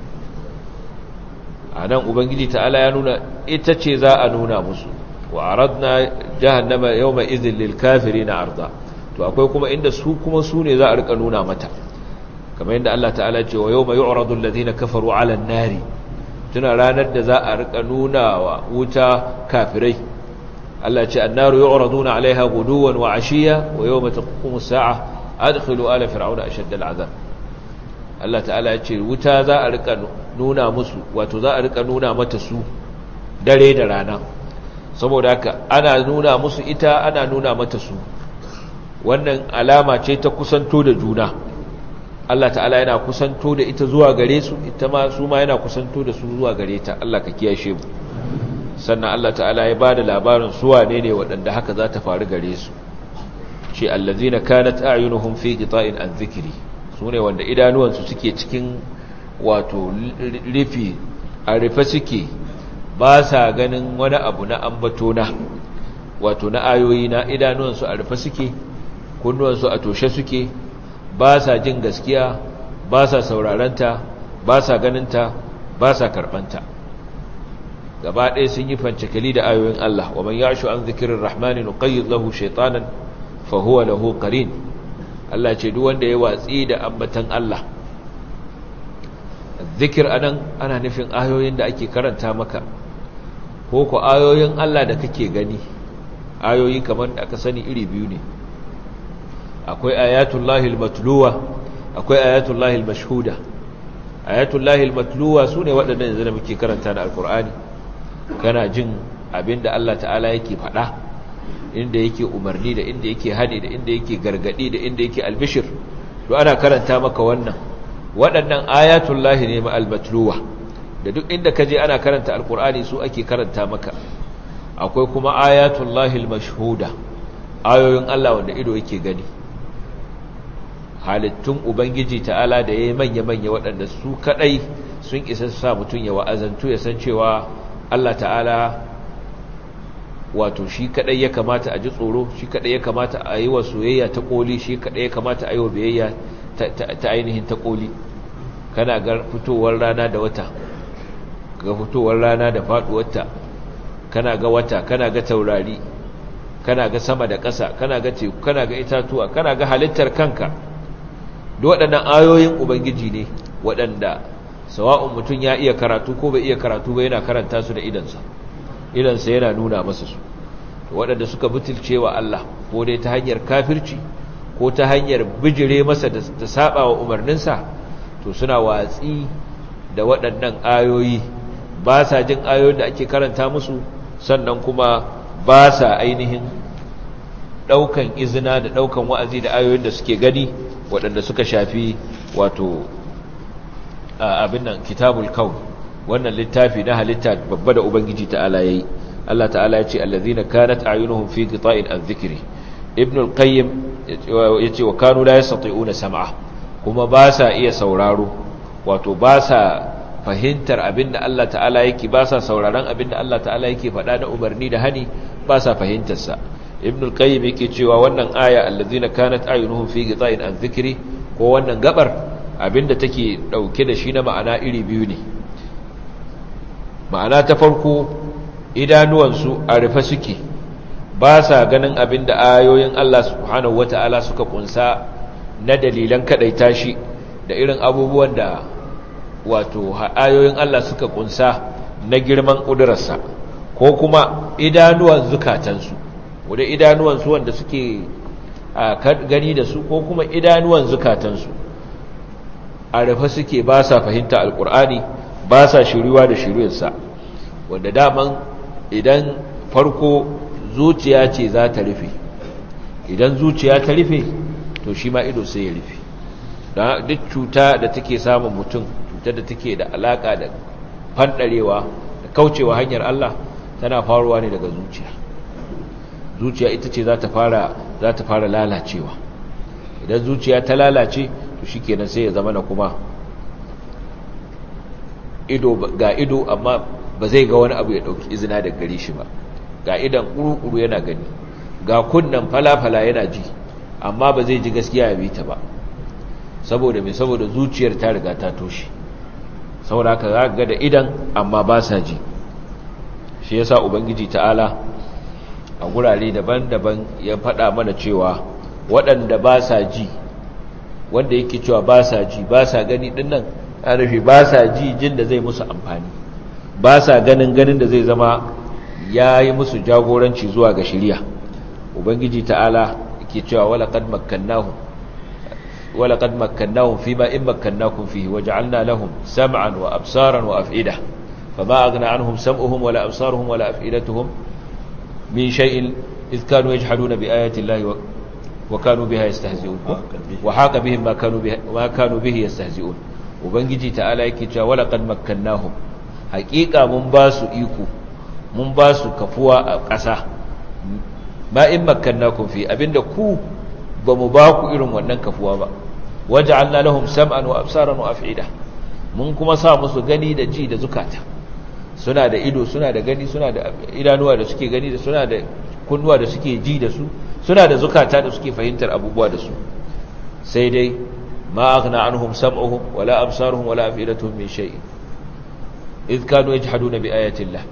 Speaker 1: a nan ubangiji ta'ala ya nuna ita ce za a nuna musu wa aradna jahannama yawma idhil lil kafirin arda to akwai kuma inda su kuma su ne za a rika nuna mata kamar yadda Allah ta'ala ce wa yawma yu'radu alladhina kafaru 'ala an-nari tuna ranar da za a rika nuna wa wuta kafirai Allah ce annaru yu'raduna 'alayha ghuduwan wa 'ashiya wa yawma taqumu as-sa'a adkhilu ala fir'auna ashadda al'azab Allah ta'ala ya ce wuta za a rika nuna musu wato za a rika nuna mata su dare da rana saboda haka ana nuna musu ita ana nuna mata su wannan alama ce ta kusanto da juna Allah ta'ala yana kusanto da ita zuwa gare su ita ma su ma yana kusanto da su zuwa gare ta Allah ka kiyashe mu sannan Allah ta'ala ya bada labarin su wane ne waɗanda haka za ta faru gare su ce allazina kanat a'yunuhum fi qita'in an dhikri sune wanda idanuwansu suke cikin wato rufi a rufe suke ba sa ganin wani abu na ambato na wato na ayoyi na idanuwansu a rufe suke kunnuwansu a toshe suke ba sa jin gaskiya ba sa saurarenta ba sa ganinta ba sa karɓanta gaba ɗaya sun yi fancikali da ayoyin Allah wa man yashu an zikirin rahmani nuqayyid lahu shaytanan fa huwa lahu qarin Allah ce duk wanda ya watsi da ambatan Allah zikir anan ana nufin ayoyin da ake karanta maka ko ko ayoyin Allah da kake gani ayoyi kamar da aka sani iri biyu ne akwai ayatullahi al-matluwa akwai ayatullahi al-mashhuda ayatullahi al-matluwa sune waɗannan yanzu da muke karanta na alkur'ani kana jin abinda Allah ta'ala yake faɗa inda yake umarni da inda yake hadi da inda yake gargadi da inda yake albishir to ana karanta maka wannan waɗannan ayatullahi ne al-matluwa da duk inda kaje ana karanta alkur'ani su ake karanta maka akwai kuma ayatullahi al-mashhuda ayoyin Allah wanda ido yake gani halittun ubangiji ta'ala da yayi manya-manya waɗanda su kadai sun isa su sa mutun ya wa'azantu ya san cewa Allah ta'ala wato shi kadai ya kamata a ji tsoro shi kadai ya kamata a yi wa soyayya ta koli shi kadai ya kamata a yi wa biyayya ta ainihin ta koli kana ga fitowar rana da wata ga fitowar rana da faduwarta kana ga wata kana ga taurari kana ga sama da ƙasa kana ga teku kana ga itatuwa kana ga halittar kanka duk waɗannan ayoyin ubangiji ne waɗanda sawa'un mutum ya iya karatu ko bai iya karatu ba yana karanta su da idansa idansa yana nuna masa su waɗanda suka butulce wa Allah ko dai ta hanyar kafirci ko ta hanyar bijire masa da saba wa umarninsa to suna watsi da waɗannan ayoyi ba sa jin ayoyin da ake karanta musu sannan kuma ba sa ainihin ɗaukan izina da ɗaukan wa'azi da ayoyin da suke gani waɗanda suka shafi wato abin nan kitabul kaun wannan littafi na halitta babba da ubangiji ta'ala yayi Allah ta'ala ya ce allazina kanat a'yunuhum fi qita'in an dhikri ibn al-qayyim yace wa kanu la yastati'una sam'a kuma ba sa iya sauraro wato ba sa fahimtar abinda Allah ta'ala yake ba sa sauraron abinda Allah ta'ala yake faɗa na umarni da hani ba sa fahimtar sa ibn al-qayyim yake cewa wannan aya allazina kanat a'yunuhum fi qita'in an dhikri ko wannan gabar abinda take dauke da shi na ma'ana iri biyu ne ma'ana ta farko idanuwansu a rufe suke ba sa ganin abinda ayoyin Allah subhanahu wata'ala suka kunsa na dalilan kadaita shi da irin abubuwan da wato ayoyin Allah suka kunsa na girman ƙudurarsa ko kuma idanuwan zukatansu wadda idanuwansu wanda suke gani da su ko kuma idanuwan zukatansu a rufe suke ba sa fahimta alƙur'ani ba sa shiriwa da shirinsa wanda daman idan farko zuciya ce za ta rufe idan zuciya ta rufe to shi ma ido sai ya rufe don duk cuta da take samun mutum cutar da take da alaka da fandarewa da kaucewa hanyar Allah tana faruwa ne daga zuciya zuciya ita ce za ta fara za ta fara lalacewa idan zuciya ta lalace to shikenan sai ya zama na kuma ido ga ido amma ba zai ga wani abu ya dauki izina daga gare shi ba ga idan kuru-kuru yana gani ga kunnan falafala yana ji amma ba zai ji gaskiya ya bi ta ba saboda mai saboda zuciyar ta riga ta toshe saboda haka za ga da idan amma ba sa ji shi yasa ubangiji ta'ala a gurare daban-daban ya faɗa mana cewa waɗanda ba sa ji wanda yake cewa ba sa ji ba sa gani dinnan a rufe ba sa ji jin da zai musu amfani ba sa ganin ganin da zai zama ya yi musu jagoranci zuwa ga shirya ubangiji ta'ala yake cewa wala qad makkannahum wala qad makkannahum fima in makkannakum fihi waja'alna lahum sam'an wa absaran wa af'ida fama aghna anhum sam'uhum wala absaruhum wala af'idatuhum min shay'in idh kanu yajhaduna bi ayati llahi wa kanu biha yastahzi'un wa haqa bihim ma kanu bihi ma kanu bihi yastahzi'un ubangiji ta'ala yake cewa wala qad makkannahum haqiqa mun ba su iko mun ba su kafuwa a ƙasa ma in makkannakum fi abinda ku ba mu ba ku irin wannan kafuwa ba waja'alna lahum sam'an wa absaran wa af'ida mun kuma sa musu gani da ji da zukata suna da ido suna da gani suna da idanuwa da suke gani da suna da kunnuwa da suke ji da su suna da zukata da suke fahimtar abubuwa da su sai dai ma aghna anhum sam'uhum wala absaruhum wala af'idatuhum min shay'in idh kanu yajhaduna bi ayati llah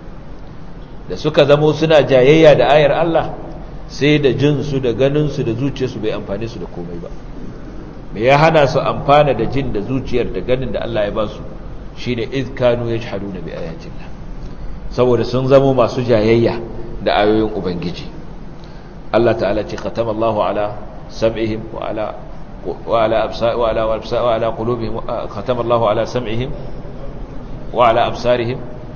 Speaker 1: da suka zamo suna jayayya da ayar Allah sai da jinsu da ganinsu da zuciyarsu bai amfane su da komai ba me ya hana su amfana da jin da zuciyar da ganin da Allah ya ba su shine izkanu yajhaduna bi ayatillah saboda sun zamo masu jayayya da ayoyin ubangiji Allah ta'ala ce khatama Allahu ala sam'ihim wa ala wa ala absar wa ala absar wa ala qulubihim khatama Allahu ala sam'ihim wa ala absarihim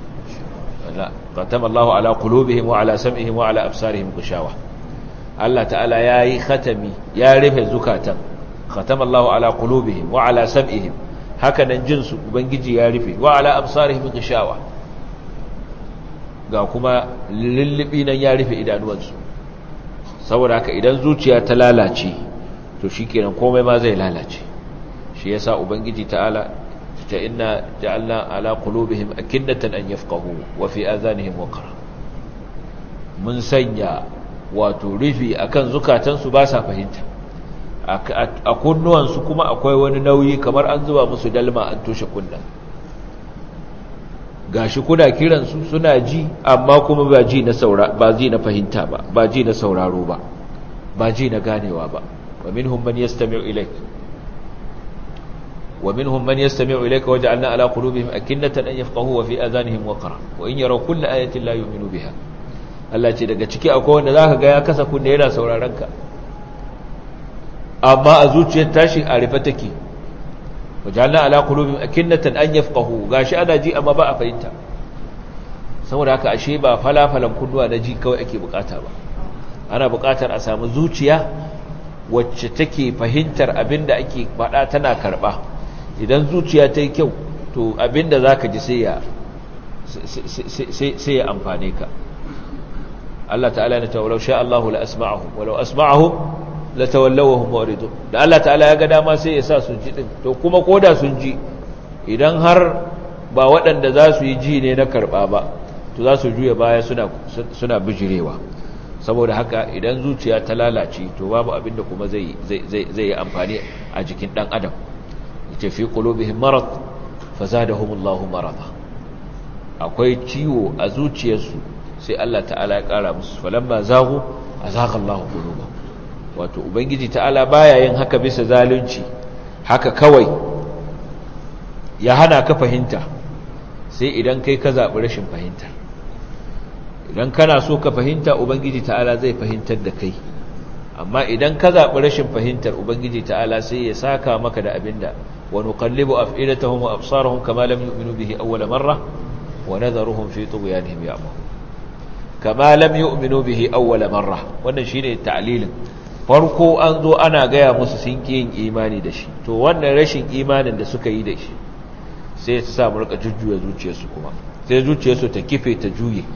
Speaker 1: la khatama Allahu ala qulubihim wa ala sam'ihim wa ala absarihim gishawa Allah ta'ala yayi khatami ya rufe zukatan khatama Allahu ala qulubihim wa ala sam'ihim haka nan jinsu ubangiji ya rufe wa ala absarihim gishawa ga kuma lullubi nan ya rufe idanuwansu saboda haka idan zuciya ta lalace to shikenan komai ma zai lalace shi yasa ubangiji ta'ala ta inna ja'alna ala qulubihim akinnatan an yafqahu wa fi adhanihim waqra mun sanya wato rufi akan zukatansu ba sa fahimta a kunnuwansu kuma akwai wani nauyi kamar an zuba musu dalma an toshe kunna gashi kuna kiransu suna ji amma kuma ba ji na saura ba ji na fahimta ba ba ji na sauraro ba ba ji na ganewa ba wa minhum man yastami'u ilayk wa minhum man yastami'u ilayka waja'alna ala qulubihim akinnatan an yafqahu wa fi adhanihim waqra wa in yaraw kulla ayatin la yu'minu biha Allah ce daga ciki akwai wanda zaka ga ya kasa kunne yana sauraron ka amma a zuciyar tashi a rufe take wajalna ala qulubihim akinnatan an yafqahu gashi ana ji amma ba a fahimta saboda haka ashe ba falafalan kunnuwa na ji kawai ake bukata ba ana bukatar a samu zuciya wacce take fahimtar abinda ake faɗa tana karɓa idan zuciya ta yi kyau to abinda zaka ji sai ya sai ya amfane ka Allah ta'ala ya ce walau sha Allahu la asma'ahum walau asma'ahum la tawallawhum muridun da Allah ta'ala ya ga dama sai ya sa su ji din to kuma koda sun ji idan har ba waɗanda za su yi ji ne na karɓa ba to za su juya baya suna suna bijirewa saboda haka idan zuciya ta lalace to babu abinda kuma zai zai zai yi amfani a jikin dan adam yace fi qulubihim marad fazadahumullahu marada akwai ciwo a zuciyarsu sai Allah ta'ala ya kara musu falamma zagu azagha Allahu qulubahum wato ubangiji ta'ala baya yin haka bisa zalunci haka kawai ya hana ka fahimta sai idan kai ka zaɓi rashin fahimta idan kana so ka fahimta ubangiji ta'ala zai fahimtar da kai amma idan ka zaɓi rashin fahimtar ubangiji ta'ala sai ya saka maka da abinda wa nuqallibu af'ilatahum wa absarahum kama lam yu'minu bihi awwal marra wa nadharuhum fi tughyanihim ya'mahun kama lam yu'minu bihi awwal marra wannan shine ta'lilin farko an zo ana gaya musu sun ki yin imani da shi to wannan rashin imanin da suka yi da shi sai su sa mu rika jujjuya zuciyarsu kuma sai zuciyarsu ta kife ta juye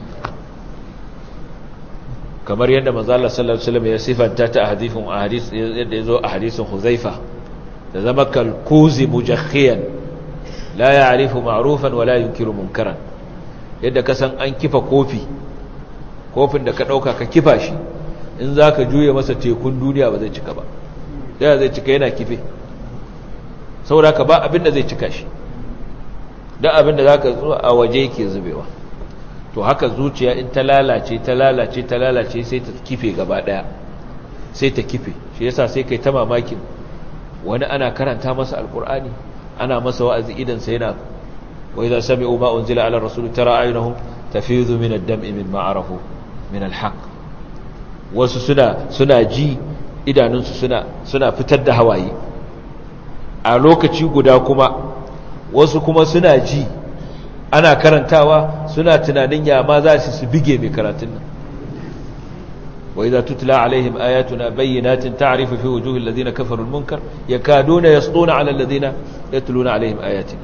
Speaker 1: kamar yadda manzo Allah sallallahu alaihi wasallam ya sifanta ta a hadisin ahadith yadda yazo a hadisin Huzaifa da zama kalkuzi mujakhiyan la ya'rifu ma'rufan wa la yunkiru munkaran yadda ka san an kifa kofi kofin da ka dauka ka kifa shi in zaka juye masa tekun duniya ba zai cika ba sai zai cika yana kife saboda ka ba abin da zai cika shi dan abin da zaka zo a waje yake zubewa to haka zuciya in ta lalace ta lalace ta lalace sai ta kife gaba daya sai ta kife shi yasa sai kai ta mamakin wani ana karanta masa alkur'ani ana masa wa'azi idan sai yana wa idza sami'u ma unzila ala rasul tara ayunahum tafizu min ad-dam'i mimma arafu min al-haq wasu suna suna ji idanunsu suna suna fitar da hawaye a lokaci guda kuma wasu kuma suna ji ana karantawa suna tunanin ya ma za su bige mai karatun nan wa idza tutla alaihim ayatuna bayyinatin ta'rifu fi wujuhil ladina kafaru al-munkar yakaduna yasduna 'ala alladhina yatluna alaihim ayatina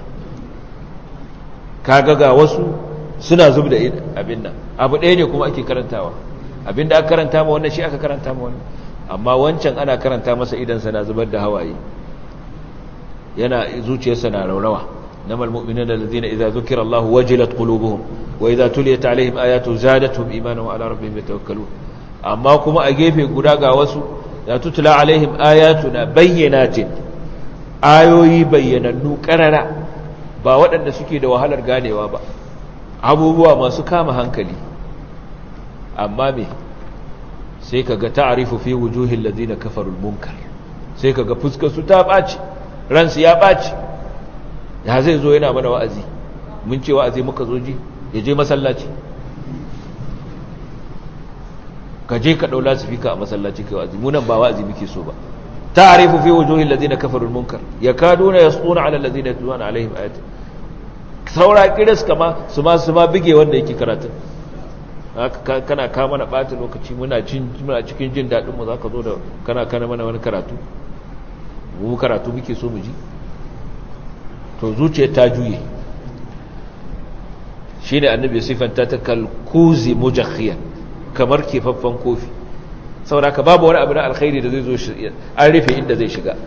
Speaker 1: kaga ga wasu suna zubda abin nan abu ɗaya ne kuma ake karantawa abinda aka karanta ma wannan shi aka karanta ma wannan amma wancan ana karanta masa idan sa na zubar da hawaye yana zuciyarsa na raurawa إنما المؤمنون الذين إذا ذكر الله وجلت قلوبهم وإذا تليت عليهم آياته زادتهم إيمانا وعلى ربهم يتوكلون أما كما أجيب قراغا وسو لا تتلى عليهم آياتنا بينات آيوي بيننو كرنا ba waɗanda suke da wahalar ganewa ba abubuwa masu kama hankali amma me sai kaga ta'rifu fi wujuhil ladina kafarul munkar sai kaga fuskar su ta baci ransu ya baci ya zai zo yana mana wa'azi mun ce wa'azi muka zo ji ya je masallaci ka je ka ɗaula su fika a masallaci kai wa'azi munan ba wa'azi muke so ba ta'arifu fi wujuhil ladina kafarul munkar yakaduna yasquna ala alladhina yatluna alaihim ayati saura kiris kama su ma su ma bige wanda yake karatun kana ka mana ɓata lokaci muna cikin jin daɗin mu zaka zo da kana kana mana wani karatu mu karatu muke so mu ji to zuciya ta juye shi ne annabi siffanta ta kalkuzi mujakhiyan kamar kefaffen kofi saboda ka babu wani abu na alkhairi da zai zo an rufe inda zai shiga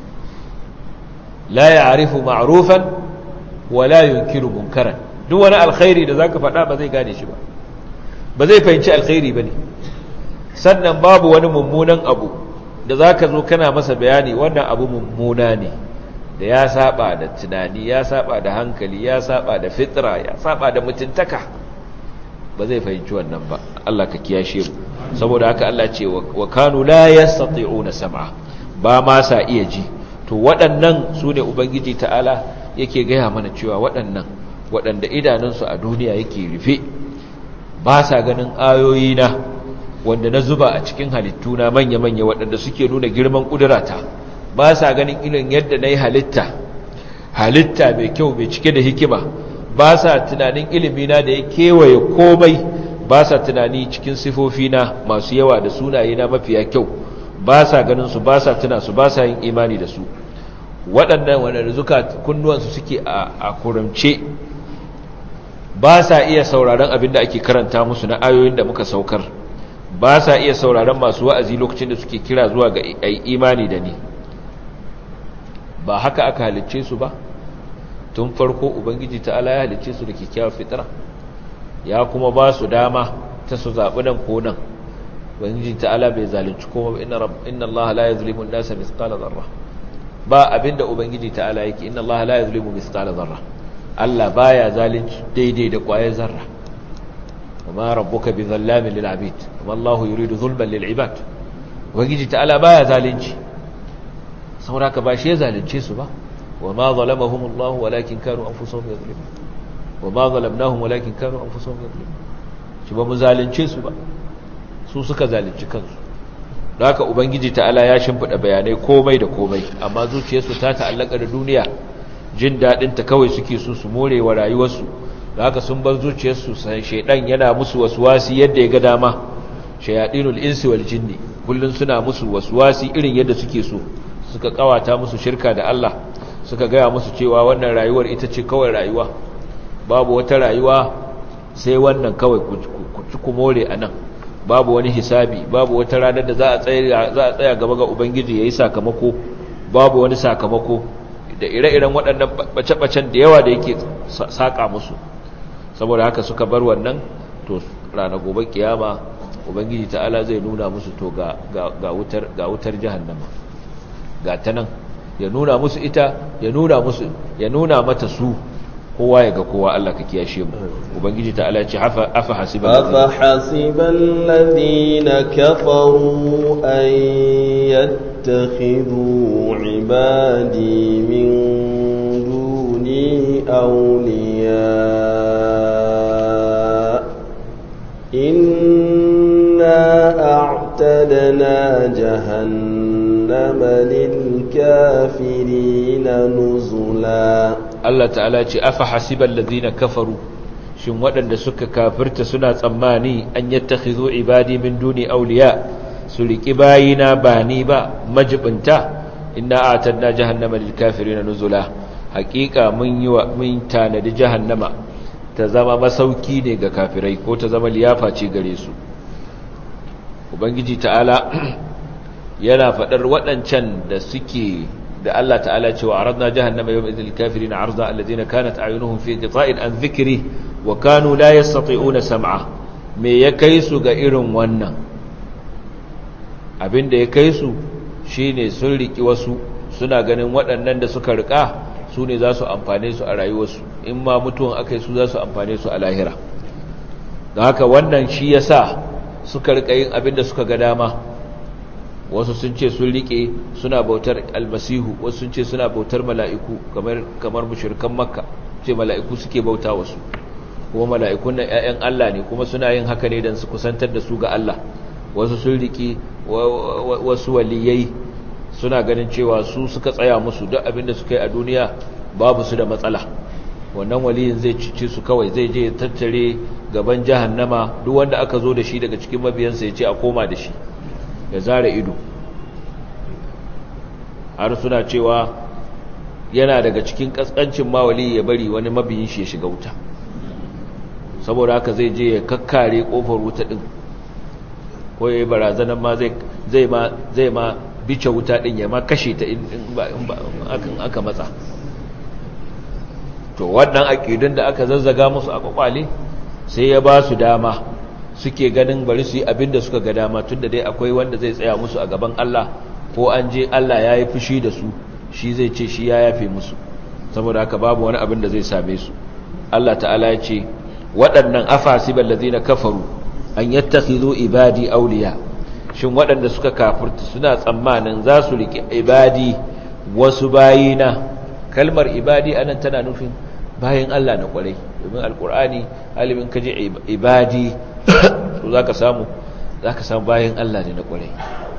Speaker 1: la ya'rifu ma'rufan wa la yunkiru munkaran duk wani alkhairi da zaka faɗa ba zai gane shi ba ba zai fahimci alkhairi bane sannan babu wani mummunan abu da zaka zo kana masa bayani wannan abu mummuna ne da ya saba da tunani ya saba da hankali ya saba da fitra ya saba da mutuntaka ba zai fahimci wannan ba Allah ka kiyashe mu saboda haka Allah ce wa kanu la yastati'una sam'a ba ma sa iya ji to waɗannan su ne ubangiji ta'ala yake gaya mana cewa waɗannan waɗanda idanunsu a duniya yake rufe ba sa ganin ayoyi na wanda na zuba a cikin halittu na manya-manya waɗanda suke nuna girman ƙudurata ba sa ganin irin yadda na yi halitta halitta mai kyau mai cike da hikima ba sa tunanin ilimina da ya kewaye komai ba sa tunani cikin sifofina masu yawa da sunaye na mafiya kyau ba sa ganin su ba sa tuna su ba sa yin imani da su waɗannan waɗanda zuka kunnuwansu suke a kuramce ba sa iya sauraron abin da ake karanta musu na ayoyin da muka saukar ba sa iya sauraron masu wa'azi lokacin da suke kira zuwa ga imani da ni ba haka aka halicce su ba tun farko ubangiji ta'ala ya halicce su da kyakkyawar fitira ya kuma ba su dama ta su zaɓi nan ko nan ubangiji ta'ala bai zalunci kuma ba inna allaha la yazlimu an-nasa mithqala dharra ba abinda ubangiji ta'ala yake inna allaha la yuzlimu mithqala dharra Allah baya zalunci daidai da kwayar zarra وما ربك بظلام للعبيد وما الله يريد ظلما للعباد ubangiji ta'ala baya zalunci saboda ka ba shi zalunce su ba وما ظلمهم الله ولكن كانوا انفسهم يظلمون وما ظلمناهم ولكن كانوا انفسهم يظلمون shi ba mu zalunce su ba su suka zalunci kansu haka ubangiji ta'ala ya shimfida bayanai komai da komai amma zuciyarsu ta ta'allaka da duniya jin dadin ta kawai suke so su more wa rayuwarsu haka sun bar zuciyarsu sai shedan yana musu waswasi yadda ya ga dama shayadinul insi wal jinni kullun suna musu waswasi irin yadda suke so suka kawata musu shirka da Allah suka gaya musu cewa wannan rayuwar ita ce kawai rayuwa babu wata rayuwa sai wannan kawai ku ci ku more a nan babu wani hisabi babu wata ranar da za a tsaya gaba ga ubangiji ya yi sakamako babu wani sakamako da ire-iren waɗannan ɓace-ɓacen da yawa da yake saƙa musu saboda haka suka bar wannan to ranar gobe kiyama ubangiji ta'ala zai nuna musu to ga wutar jahannama ga ta nan ya nuna musu ita ya nuna musu ya nuna mata su kowa ya ga kowa Allah ka kiyashe mu ubangiji ta Allah ce afa afa hasiban
Speaker 2: afa hasiban ladina kafaru an yattakhidhu ibadi min duni awliya inna a'tadna jahannama lil kafirina nuzula
Speaker 1: Allah ta'ala ce afa hasiban ladina kafaru shin waɗanda suka kafirta suna tsammani an yattakhidhu ibadi min duni awliya su riki bayina ba ni ba majibinta inna a'tadna jahannama lil kafirin nuzula haqiqa mun yi wa mun tanadi jahannama ta zama masauki ne ga kafirai ko ta zama liyafa ce gare su ubangiji ta'ala yana faɗar waɗancan da suke da Allah ta'ala cewa aradna jahannama yawma idhil kafirin arda alladhina kanat a'yunuhum fi qita'in an dhikri wa kanu la yastati'una sam'a me ya kai su ga irin wannan abinda ya kai su shine sun riki wasu suna ganin waɗannan da suka rika su ne za su amfane su a rayuwarsu in ma mutuwan akai su za su amfane su a lahira don haka wannan shi yasa suka rika yin abinda suka ga dama wasu sun ce sun rike suna bautar almasihu wasu sun ce suna bautar mala'iku kamar kamar mushrikan makka ce mala'iku suke bauta wasu kuma mala'ikun nan ƴaƴan Allah ne kuma suna yin haka ne dan su kusantar da su ga Allah wasu sun rike wasu waliyai suna ganin cewa su suka tsaya musu duk abinda suka yi a duniya babu su da matsala wannan waliyin zai cice su kawai zai je tattare gaban jahannama duk wanda aka zo da shi daga cikin mabiyansa ya ce a koma da shi ya zara ido har suna cewa yana daga cikin kaskancin mawali ya bari wani mabiyin shi ya shiga wuta saboda haka zai je ya kakkare kofar wuta din ko ya yi barazanar ma zai ma zai ma bice wuta din ya ma kashe ta in aka matsa to wannan aƙidun da aka zazzaga musu a kwakwale sai ya ba su dama suke ganin bari su yi abin da suka ga dama tun da dai akwai wanda zai tsaya musu a gaban Allah ko an je Allah ya yi fushi da su shi zai ce shi ya yafe musu saboda haka babu wani abin da zai same su Allah ta'ala ya ce waɗannan afasibal ladina kafaru an yattakhidhu ibadi awliya shin waɗanda suka kafirta suna tsammanin za su riƙe ibadi wasu bayina kalmar ibadi anan tana nufin bayan Allah na kwarai domin alkur'ani alimin kaje ibadi to zaka samu zaka samu bayan Allah ne na kwarai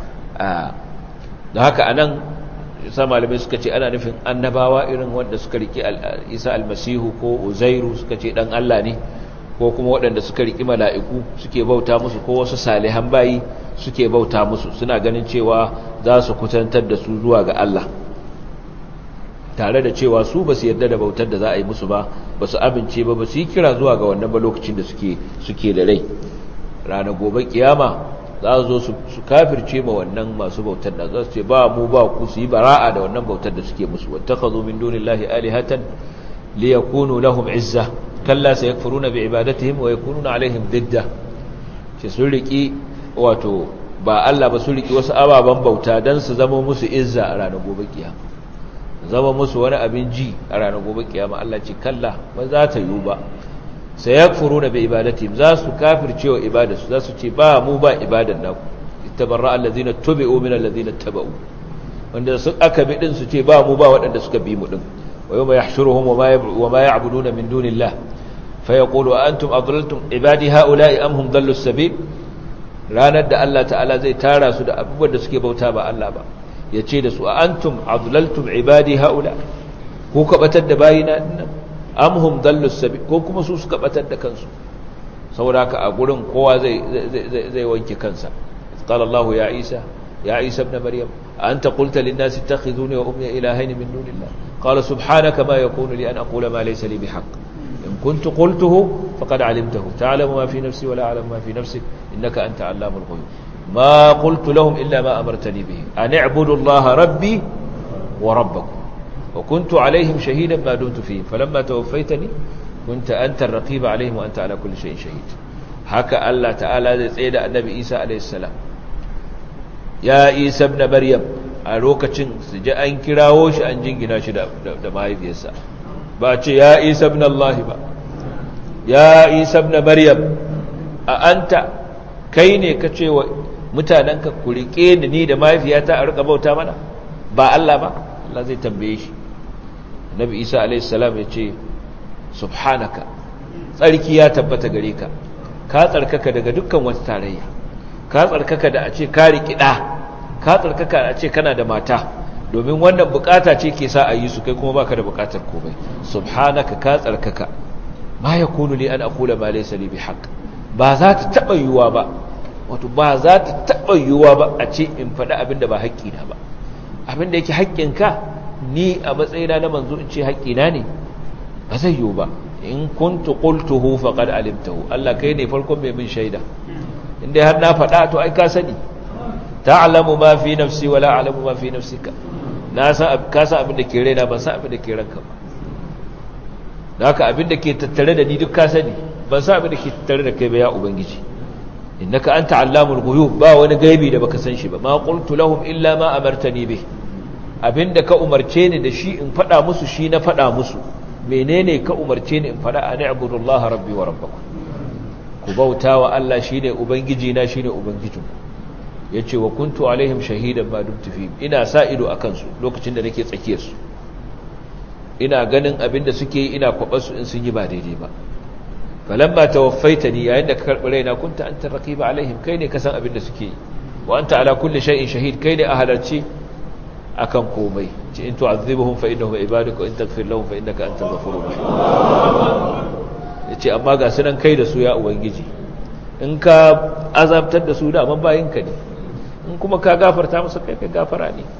Speaker 1: da haka anan sa malamai suka ce ana nufin annabawa irin wanda suka riki Isa almasihu ko Uzairu suka ce dan Allah ne ko kuma waɗanda suka riki mala'iku suke bauta musu ko wasu salihan bayi suke bauta musu suna ganin cewa za su kutantar da su zuwa ga Allah tare da cewa su ba su yarda da bautar da za a yi musu ba ba su amince ba ba su yi kira zuwa ga wannan ba lokacin da suke da rai ranar gobe kiyama za su zo su kafirce ma wannan masu bautar da za su ce ba mu ba ku su yi bara'a da wannan bautar da suke musu wata ka zo min duni lahi alihatan li yakunu lahum izza kalla sai yakfuruna bi ibadatihim wa yakununa alaihim didda ce sun riki wato ba Allah ba sun riki wasu ababen bauta dan su zama musu izza a ranar gobe kiyama zama musu wani abin ji a ranar gobe kiyama Allah ce kalla ba za ta yiwu ba sai ya furu na bai ibadati za su kafirce wa ibadarsu za su ce ba mu ba ibadan naku ittabarra allazina tubi'u min allazina taba'u wanda su aka bi din su ce ba mu ba waɗanda suka bi mu din wa yawma yahshuruhum wa ma ya'buduna min dunillah fa yaqulu a antum adlaltum ibadi ha'ula'i am hum dallu sabil ranar da Allah ta'ala zai tara su da abubuwan da suke bauta ba Allah ba ya ce da su a antum adlaltum ibadi haula ko ka batar da bayina dinnan am hum dallu sabil ko kuma su suka batar da kansu saboda haka a gurin kowa zai zai wanke kansa qala Allah ya Isa ya Isa ibn Maryam anta qulta lin nas ittakhiduni wa ummi ilahayn min dunillah qala subhanaka ma yakunu li an aqula ma laysa li bihaqq in kuntu qultuhu faqad alimtahu ta'lamu ma fi nafsi wa la a'lamu ma fi nafsik innaka anta 'allamul ghuyub ما قلت لهم إلا ما أمرتني به أن اعبدوا الله ربي وربكم وكنت عليهم شهيدا ما دمت فيهم فلما توفيتني كنت أنت الرقيب عليهم وأنت على كل شيء شهيد حكى الله تعالى سيد النبي إيسى عليه السلام يا إيسى ابن مريم a lokacin su ji an kirawo shi an jingina shi da mahaifiyarsa ba ce ya isa ibn Allah ba ya isa ibn maryam a anta kai ne ka ce wa mutanenka ku riƙe da ni da mahaifiyata a riƙa bauta mana ba Allah ba Allah zai tambaye shi Nabi Isa a.s. ya ce subhanaka tsarki ya tabbata gare ka ka tsarkaka daga dukkan wata tarayya ka tsarkaka da a ce ka riƙi ɗa ka tsarkaka a ce kana da mata domin wannan bukata ce ke sa a yi su kai kuma baka da bukatar komai subhanaka ka tsarkaka ma yakunu li an aqula ma laysa li bihaq ba za ta taba yiwuwa ba wato ba za ta taɓa yiwuwa ba a ce in faɗi abinda ba haƙƙina ba abinda yake haƙƙinka ni a matsayina na manzo in ce haƙƙina ne ba zai yiwu ba in kuntu qultuhu faqad alimtahu Allah kai ne farkon mai min shaida inda har na faɗa to ai ka sani ta'lamu ma fi nafsi wa la a'lamu ma fi nafsika na san ka san abin da ke raina ban san abin da ke ranka ba haka abin da ke tattare da ni duk ka sani ban san abin da ke tattare da kai ba ya ubangiji innaka anta allamul ghuyub ba wani gaibi da baka san shi ba ma qultu lahum illa ma amartani bih abinda ka umarce ni da shi in fada musu shi na fada musu menene ka umarce ni in fada an ibudullaha rabbi wa rabbakum ku bautawa Allah shine ubangiji na shine ubangijin yace wa kuntu alaihim shahidan ma dumtu fi ina sa ido akan su lokacin da nake tsakiyar su ina ganin abinda suke yi ina kwabar su in sun yi ba daidai ba falamma tawaffaitani yayin da ka karbi raina kunta anta raqiba alaihim kai ne ka san abin da suke wa anta ala kulli shay'in shahid kai ne a halarci akan komai ci in tu'adhibuhum fa innahum ibaduka in taghfir lahum fa innaka antal ghafurur rahim yace amma ga sunan kai da su ya ubangiji in ka azabtar da su da amma bayinka ne in kuma ka gafarta musu kai kai gafara ne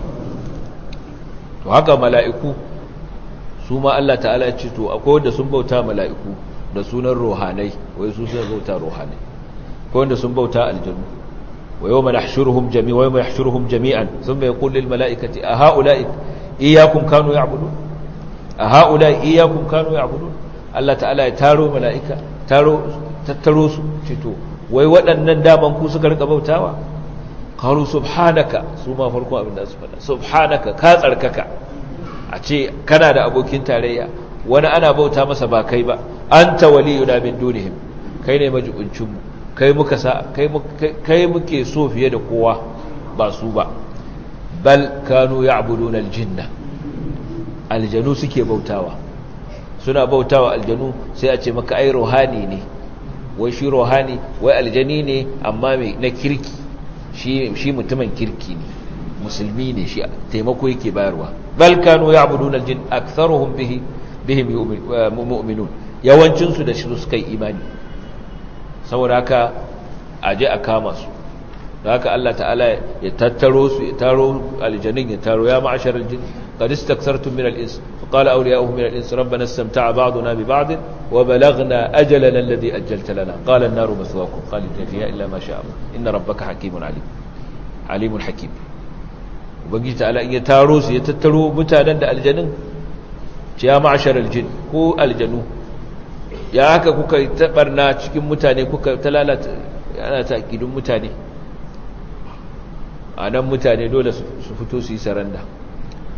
Speaker 1: to haka mala'iku su ma Allah ta'ala ya ce to akwai wanda sun bauta mala'iku da sunan rohanai wai su sun bauta rohanai ko wanda sun bauta aljanu wa yawma nahshuruhum jami'an wa yawma yahshuruhum jami'an thumma yaqulu lil mala'ikati a ha'ula'i iyyakum kanu ya'budun a ha'ula'i iyyakum kanu ya'budun Allah ta'ala ya taro mala'ika taro tattaro su cito wai waɗannan daman ku suka rika bautawa qalu subhanaka su ma farko abin da su faɗa subhanaka ka tsarkaka a ce kana da abokin tarayya wani ana bauta masa ba kai ba anta waliyuna min dunihim kai ne majibuncinmu kai muka sa kai kai muke so fiye da kowa ba su ba bal kanu ya'buduna aljinna aljanu suke bautawa suna bautawa aljanu sai a ce maka ai ruhani ne wai shi ruhani wai aljani ne amma mai na kirki shi shi mutumin kirki ne musulmi ne shi taimako yake bayarwa bal kanu ya'buduna aljin aktharuhum bihi bihim mu'minun yawancin su da shi suka yi imani saboda haka aje a kama su da haka Allah ta'ala ya tattaro su ya taro aljannin ya taro ya ma'ashar aljin qad istakthartum min al-ins faqala awliya'uhum min al-ins rabbana istamta'a ba'duna bi ba'd wa balaghna ajalana alladhi ajjalta lana qala an-naru mathwaakum khalidina fiha illa ma sha'a inna rabbaka hakimun alim alimun hakim ubangiji ta'ala in ya taro su ya tattaro mutanen da aljannin ya ma'ashar aljin ko aljanu ya haka kuka tabarna cikin mutane kuka ta lalata yana ta akidun mutane a nan mutane dole su fito su yi saranda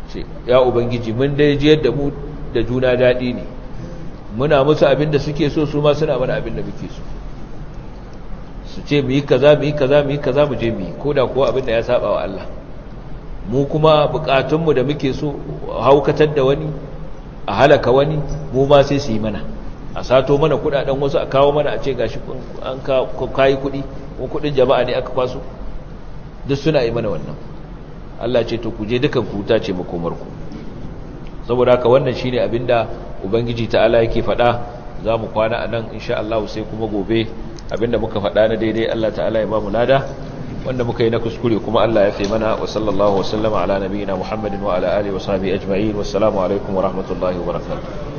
Speaker 1: ce ya ubangiji mun dai jiyar da mu da juna daɗi ne muna musu abin da suke so su ma suna mana abin da muke so su ce mu yi kaza mu yi kaza mu yi kaza mu je mu yi ko da kuwa abin da ya saba wa Allah mu kuma bukatunmu da muke so haukatar da wani a halaka wani mu ma sai su yi mana a sato mana kudaden wasu a kawo mana a ce gashi an kayi kudi ko kudin jama'a ne aka kwaso duk suna yi mana wannan Allah ce to ku je dukan ku ta ce makomarku saboda haka wannan shine abinda ubangiji ta'ala yake faɗa za mu kwana a nan insha Allah sai kuma gobe abinda muka faɗa na daidai Allah ta'ala ya ba mu lada wanda muka yi na kuskure kuma Allah ya fi mana wa sallallahu wa sallama ala nabiyina Muhammadin wa ala alihi wa sahbihi ajma'in wassalamu alaikum wa rahmatullahi wa barakatuh